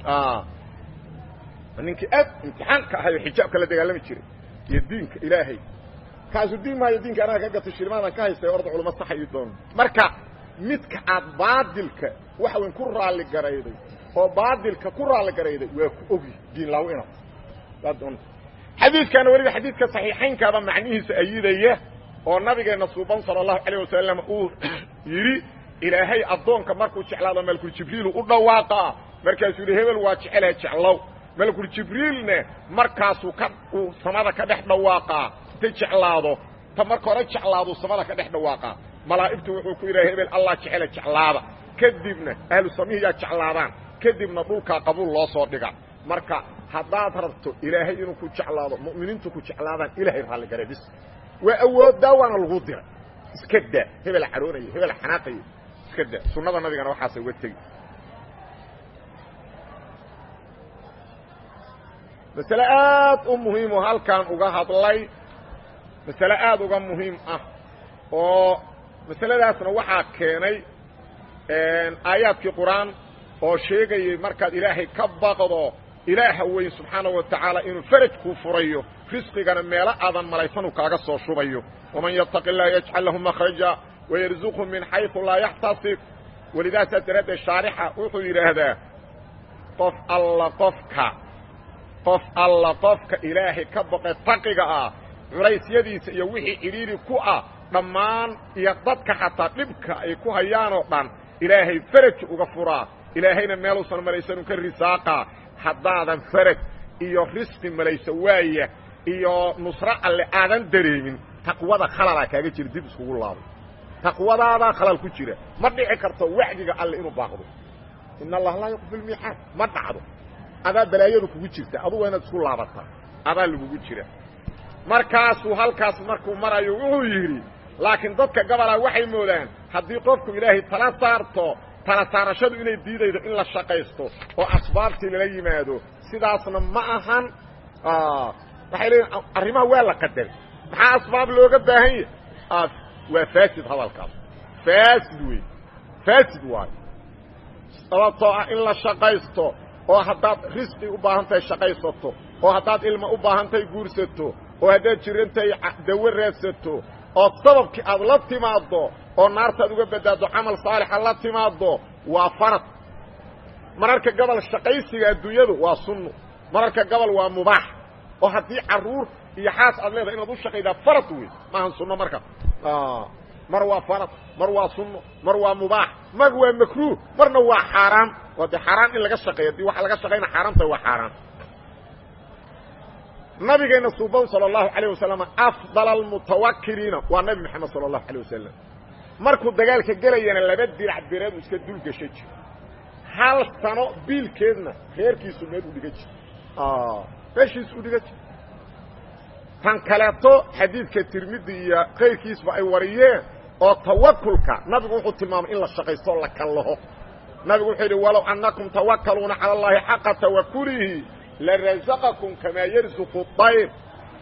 ninkii aad imtixaan ka ahayo xijaabka la dagaalami jiray iyo diinka ilaahay kaasu diin maayo diinka anaa ka gatay shilmaadan ka haystay orda culamo saxa ii doon marka midka aad baadilka waxa weyn ku raalli garayday oo baadilka ku raalli garayday waa ku ogi diin laaw inaad xadiidkana weliba xadiidka saxiixaynkaaba macnihiisa ayidaya oo nabigeena suuban sala allahu calayh wasalam uu yidhi ilaahay addoonka markuu jeclaado malkul jibriilu u dhawaaqaa markaasuu yidhi hebel waa jecelaha jeclow malkul jibriilne markaasuu ka uu samada ka dhex dhawaaqaa ta jeclaado ta marka hore jeclaaduu samada ka dhex dhawaaqaa malaa'igtu wuxuu ku yidhaha hebel allah jecela jeclaada kadibna ahlu samihiyaa jeclaadaan kadibna dhulkaa qabuul loo soo dhiga marka haddaad rabto ilaahay inuu ku jeclaado mu'miniintu ku jeclaadaan ilaahay raalligare bis waa awooddaa waana lagu diray iska daa hebel caroonaya hebel xanaaqaya iska daa sunnada nabigana waxaasa uga tegi masale aad u muhiimoo halkaan uga hadlay masale aad uga muhiim ah oo masaladaasna waxaa keenay aayaadkii qur-aan oo sheegayay markaad ilaahay ka baqdo ilaaha weyn subxaanaه wa tacaala inuu faraj kuu furayo risqigana meelo aadan malaysanuu kaaga soo shubayo waman yataqi اllaha yajcal lahu makhraja wayarzuqhu min xayثu laa yaxtasib walidaasaa daraaddeed shaarixa wuxuu yidhaahdaa qof alla qofka qof alla qofka ilaahay ka baqe taqiga ah culaysyadiisa iyo wixii cidhiiri ku ah dhammaan iyo dadka xataa dhibka ay ku hayaanoo dhan ilaahay faraj uga furaa ilaahayna meeluusan malaysanuu ka risaaqaa haddaadan faraj iyo risqi malayso waaya iyo nusro alle aadan dareemin taqwada khalalaa kaaga jira dib iskugu laabo taqwadaadaa khalal ku jira ma dhici karto wacdiga alle inuu baaqdo in allah laa yuqfi lmiixaad ma dhacdo adaa balaayadu kugu jirta adugu inaad isku laabataa adaa lagugu jira markaasuu halkaas markuu marayo wuxuu yidhi laakiin dadka gabalaa waxay moodaan haddii qofku ilaahay tala saarto tala saarashadu inay diidaydo in la shaqaysto oo asbaabtii lala yimaado sidaasna ma ahan waxay leeyiin arrimaha waa la qadaray maxaa asbaab looga baahan yahay waa faasid hadalkaas faasid wey faasid waayo sababtoo ah in la shaqaysto oo haddaad risqi u baahan tahay shaqaysato oo haddaad ilma u baahan tahay guursato oo haddaad jirantahay dawo raadsato oo sababkii aad la timaaddo oo naartaad uga badbaaddo camal saalixa la timaaddo waa farad mararka gobol shaqaysiga adduunyadu waa sunno mararka gobol waa mubaax oo haddii carruur iyo xaas aad leedahay inaad u shaqaydaa farad wey maahan sunno marka mar waa farad mar waa sunno mar waa mubaax mar waa makruuh marna waa xaaraan waa dee xaaraan in laga shaqeeyo haddii waxa laga shaqayna xaaraanta waa xaaraan nabigeenna suuban salى الlahu عalيه wasalam afضal اlmutawakiliina waa nabi moxamed salى الlahu عalيه wasalam markuu dagaalka gelayana laba dirac bireedu iska dul gasha jiro hal sano biilkeedna reerkiisu meel u dhiga jiro meeshiisu u dhiga jiro tan kaleeto xadiidka tirmidi iyo kayrkiisba ay wariyeen oo tawakulka nabigu wuxuu tilmaamay in la shaqaysto o la kallaho nabigu wuxuu yidhi walow annakum tawakaluuna calى اllahi xaqa tawakulihi لرزقكم كما يرزق الطير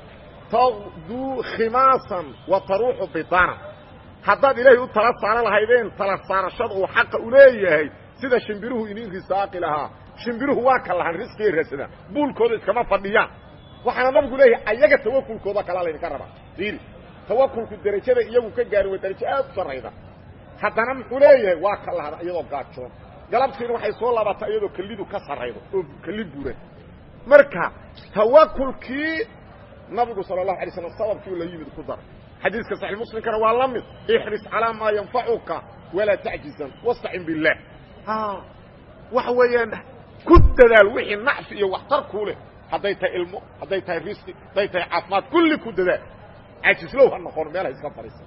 تغدو خماصا وتروح بطانا haddaad ilaahay u tala saaran lahaydeen tala saarashada uu xaqa u leeyahay sida shimbiruhu inin risaaqi lahaa shimbiruhu waa ka lahan risqiga raadsadaan buulkooda iskama fadhiyaan waxaana nabigu leeyahay ayaga tawakulkooda kalaa laydinka rabaa fiiri tawakulku derajada iyagu ka gaari waa derajo aad u sarrayda haddana muxuu leeyahay waa ka lahada iyadoo gaajoon galabtiina waxay soo laabataa iyadoo kelidu ka sarraydo oo keli buran marka tawakulkii nabigu sal الlahu alay slam sababkii la yimid ku daray xadiiska saxix muslimkana waa la mid ixris calىa maa yanfacuka walaa tacjizan wastacin biاllah waxa weeyaan ku dadaal wixii nacfi iyo waxtar kuu leh hadday tahay ilmo hadday tahay risqi hadday tahay caafimaad kulli ku dadaal cajislow ha noqon meel ha iska fadhiisa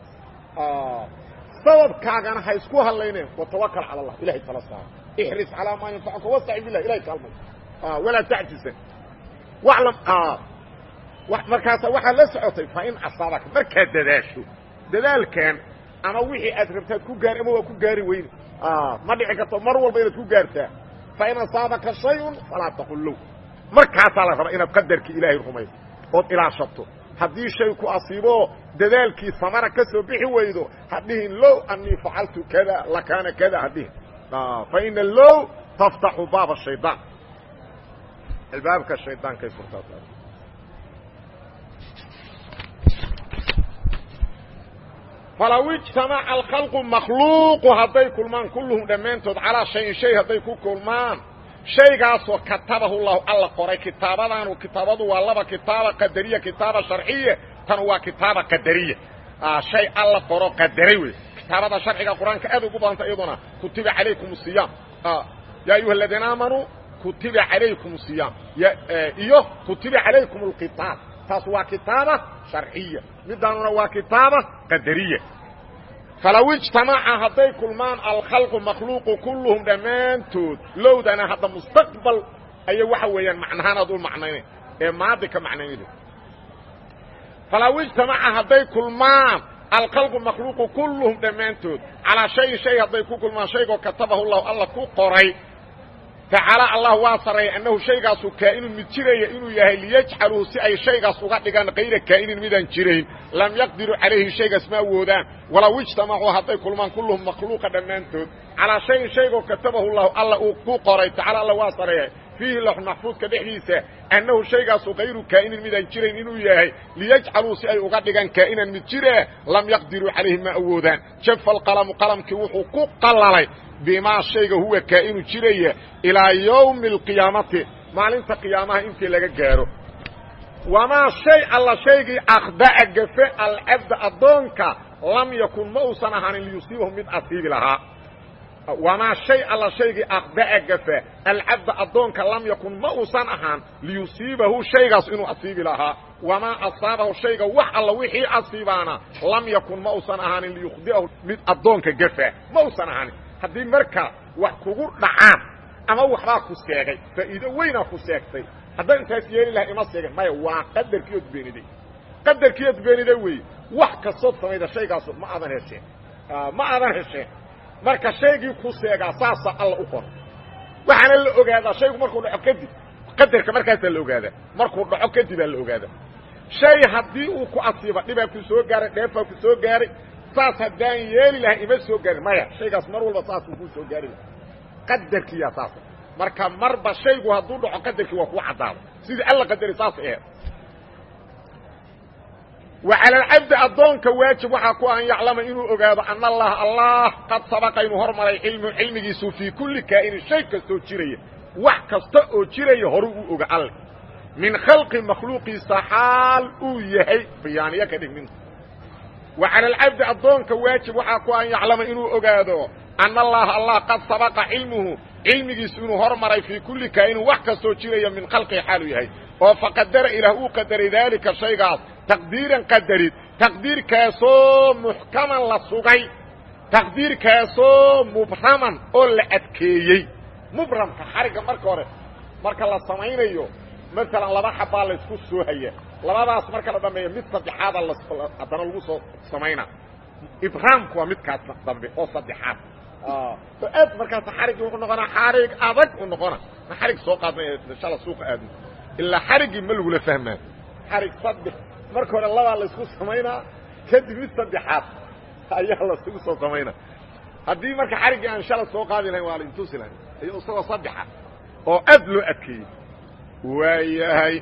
sababkaagana ha isku hadlayneen watawakal calى اllah ilahay tala saaro ixris calىa maa yanfacuka wastacin bilah ilahay kaalmay walaa tacjizan waclam markaasa waxaad la socotay fa in asaabaka markaad dadaasho dadaalkan ama wixii aad rabtaad ku gaari ama waa ku gaari weyne ma dhici karto mar walba inaad ku gaartaa fa in asaabaka shayun falaa taqul low markaasaa la rabaa inaad qadarkii ilaahay rumayso ood ilaashato haddii shay ku asiibo dadaalkii samara ka soo bixi weydo hadhihin low anii facaltu kada lakaana kada hadhihin fa ina low taftaxu baaba shaydaan albaabka shaydaankaay furtaa falaw ijtamaca alkhalqu makhluuqu hadday kulmaan kulluhum dhammaantood calaa shayin shay hadday ku kulmaan shaygaasoo katabahu llahu alla qoray kitaabadaanu kitaabadu waa laba kitaaba qadariya kitaaba sharciya tan waa kitaaba qadariya shay alla qoro qadaray wey kitaabada sharciga qur-aanka aad ugu badanta iyaduna kutiba calaykum siyaam ya ayuha aladiina aamanuu kutiba calaykum siyaam iyo kutiba calaykum alqitaal taas waa kitaaba sharciya midaanuna waa kitaaba qadariya falow ijtamaca hadday kulmaan alkhalqu makhluuqu kulluhum dhammaantood lowdana hadda mustaqbal aya waxa weeyaan macnahaan aad u macnayna ee maadi ka macnaynayda falow ijtamaca hadday kulmaan alkhalqu makhluuqu kulluhum dhammaantood calaa shayin shay hadday ku kulmaan shaygoo katabahu llahu alla ku qoray tacaala allah waa sarreeyay annahu shaygaasu kaa'inun mid jiraya inuu yahay liyajcaluhu si ay shaygaas uga dhigaan kayra kaa'inin midaan jirayn lam yaqdiruu calayhi shaygaas ma awoodaan walow ijtamacuu hadday kulmaan kulluhum makhluuqa dhammaantood calaa shayin shaygoo katabahu llahu alla uu ku qoray tacaala allah waa sarreeyay fiihi laxu maxfuudka dhexdiisa annahu shaygaasu kayru kaa'inin midaan jirayn inuu yahay liyajcaluu si ay uga dhigaan kaa'inan mid jire lam yaqdiruu calayhi ma awoodaan jafa alqalamu qalamkii wuxuu ku qallalay bimaa shayga huwa kaa'inu jiraya ilaa yowmi alqiyaamati maalinta qiyaamaha intii laga gaaro wamaa shay alla shaygii akhda'a gafe alcabda addoonka lam yakun ma uusan ahaanin liyusiibahu mid asiibi lahaa wamaa shay alla shaygii akhda'a gafe alcabda addoonka lam yakun ma uusan ahaan liyusiibahu shaygaas inuu asiibi lahaa wamaa asaabahu shayga wax alla wixii asiibaana lam yakun ma uusan ahaanin liyukhdi'ahu mid addoonka gafa ma uusan ahaanin haddii marka wax kugu dhacaan ama waxbaa ku seegay faa'iido weynaa ku seegtay haddaan intaas yeeli laha ima seegin maya waa qadarkiiod beeniday qadarkiiod beeniday weeye wax kastood samayda shaygaasu ma aadan hesheen ma aadan hesheen marka shaygii ku seegaa saasa alla u qor waxaana la ogaadaa shaygu markuu dhaco kadib qadarka markaasaa la ogaadaa markuu dhaco kadibaa la ogaadaa shay haddii uu ku asiiba dhibaa ku soo gaaray dheefaa ku soo gaaray saas haddaan yeeli lahay ima soo gaarin maya shaygaas mar walba saasuu kuu soo gaari laha qadarkiiyaa saasa marka marba shaygu hadduu dhaco qadarkii waa kuu caddaado sidii alla qadari saas aheed wa cala alcabdi addoonka waajib waxaa ku an yaclama inuu ogaado ana allaha allah qad sabaqa inuu hormaray cilmu cilmigiisu fii kulli kaa'inin shay kastoo jiraya wax kasta oo jiraya horuu u oga alle min khalqi makhluuqiisa xaal uu yahay bayaaniyo ka dhig minta wa cala alcabdi addoonka waajib waxaa ku an yaclama inuu ogaado ana allaha allah qad sabaqa cilmuhu cilmigiisu inuu hormaray fii kulli kaa'inin wax kastoo jiraya min khalqihi xaaluu yahay oo faqadara ilaah uu qadaray daalika shaygaas taqdiiran qadarid taqdiirkaasoo muxkaman la sugay taqdiirkaasoo mubraman oo la adkeeyey mubramka xarigga marka hore marka la samaynayo maalan laba xabbaa laysku soo haya labadaas marka la dhameeyo mid saddexaada haddana lagu soo samaynaa ibraamku waa midkaas dambe oo saddexaad oo aad markaas xariggii wuxuu noqonaa xarig adag u noqona ma xarig soo qaadnay shala suuqa aadno ilaa xariggii ma lagula fahmaa xarig saddex marka hore labaa laysku samaynaa kadib mid saddexaad ayaa lasugu soo samaynaa haddii marka xariggii aan shala soo qaadi lahayn waa la intusi lahayn iyo isagoo saddexa oo aad loo adkeeyey waayahay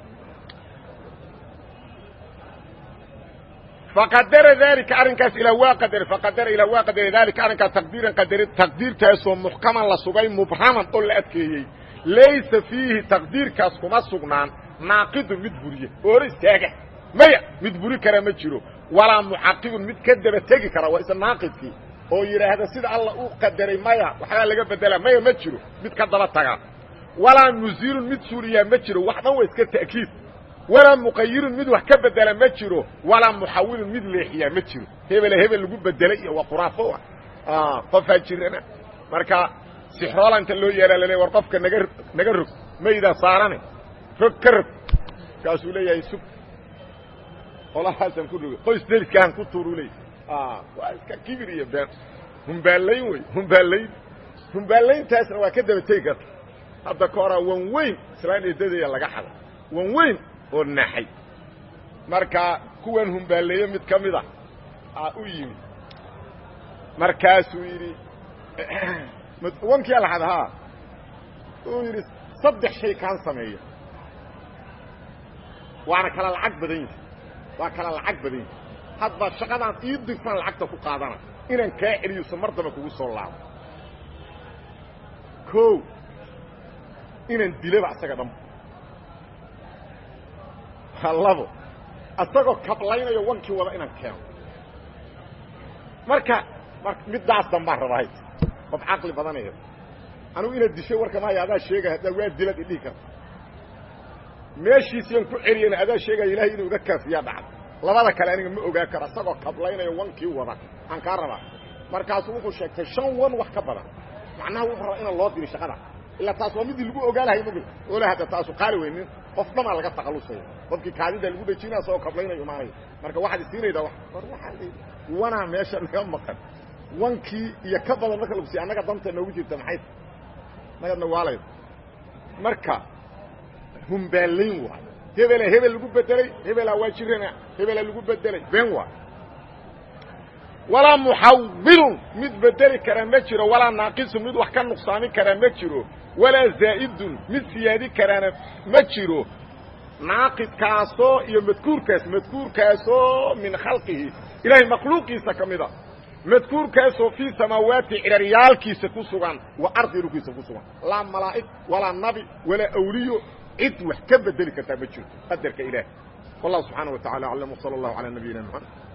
faqadara daalika arrinkaas ilaa waa qadare faqadara ilaa waa qadare daalika arrinkaas taqdiiran qadare taqdiirkaasoo muxkaman la sugay mubraman oo la adkeeyey laysa fiihi taqdiirkaas kuma sugnaan naaqidun mid buriye oora istaaga maya mid buri kara ma jiro walaa mucaqibun mid ka daba tegi kara waa isla naaqidkii oo yidhaahda sida alla u qadaray maya waxbaa laga bedelaa maya ma jiro mid ka daba taga walaa muziilun mid suuriyaa ma jiro wax dhan waa iska ta'kiid walaa muqayirun mid wax ka bedela ma jiro walaa muxawilun mid leexiyaa ma jiro hebele hebel lagu bedelay iyo waa khuraafo ah qofaa jirana marka sixroola inta loo yeeraa laleey war qofka naga naga rog maydaa saarane rog ka rog kaasuu leeyahay sug qolahaasaan ku roga qoys deliskaaan ku tuuru leey waa iska kibir iyo been humbaalayn wey humbaalayn humbaalayntaasna waa ka daba tegi karta hadda ka horaa wan weyn islaan eedadaya laga xaday wan weyn oo naxay marka kuwan humbaaleeye mid ka mida aa u yimid markaasuu yidhi wankiyaa la xada haa uu yidhi saddex shay kaan sameeya waana kala lacag badan yihi waa kala lacag badan yihi hadba shaqadaan ii dirfaan lacagta ku qaadana inaan kaa celiyuso mar damba kugu soo laabo o inaan dilaba asaga dhanba labo asagoo kablaynayo wankii wada inaan keeno marka mar middaas dambaan rabahay qof caqli badanaya anugu inaad dishay warka maaya adaa sheegay haddaa waa dilad idhihi karta meeshiisiian ku celiyana adaa sheegaya ilahay inuu iga kaafiyaa dhacda labada kale aniga ma ogaa karo isagoo kablaynayo wankii wada aan kaa rabaa markaasuu wuxuu sheegtay shan wan wax ka badan macnaha wuxuu rabaa inaan loo diri shaqada ilaa taas waa midii lagu ogaa lahay mog ola hadda taasu qaali weynin qof dhamaa laga taqalusaya qofkii kaadida lagu dhejinaya isagoo kablaynayo imaanaya marka waxaad isiinaydaa war waxaa l wanaa meesha naga maqan wankii iyo ka badan marka lagu siya annaga danta noogu jirta maxay nagadna waalay marka humbaalayn waay hebela hebel lagu bedelay hebelaa waa jirana hebelaa lagu bedelay been waay walaa muxawilun mid bedeli karaa ma jiro walaa naaqisun mid wax ka nuqsaami karaa ma jiro walaa zaa'idun mid siyaadi karaana ma jiro naaqidkaasoo iyo madkuurkaas madkuurkaasoo min khalqihi ilaahay makhluuqiisa ka mida madkuurkaasoo fii samaawaati ciraryaalkiisa ku sugan wa ardi dhulkiisa ku sugan laa malaa'ig walaa nabi walaa awliyo cid wax ka bedeli kartaa ma jirto qadarka ilaah wallahu subxaana wa tacala aclam wsala allahu calaa nabiyina mxamed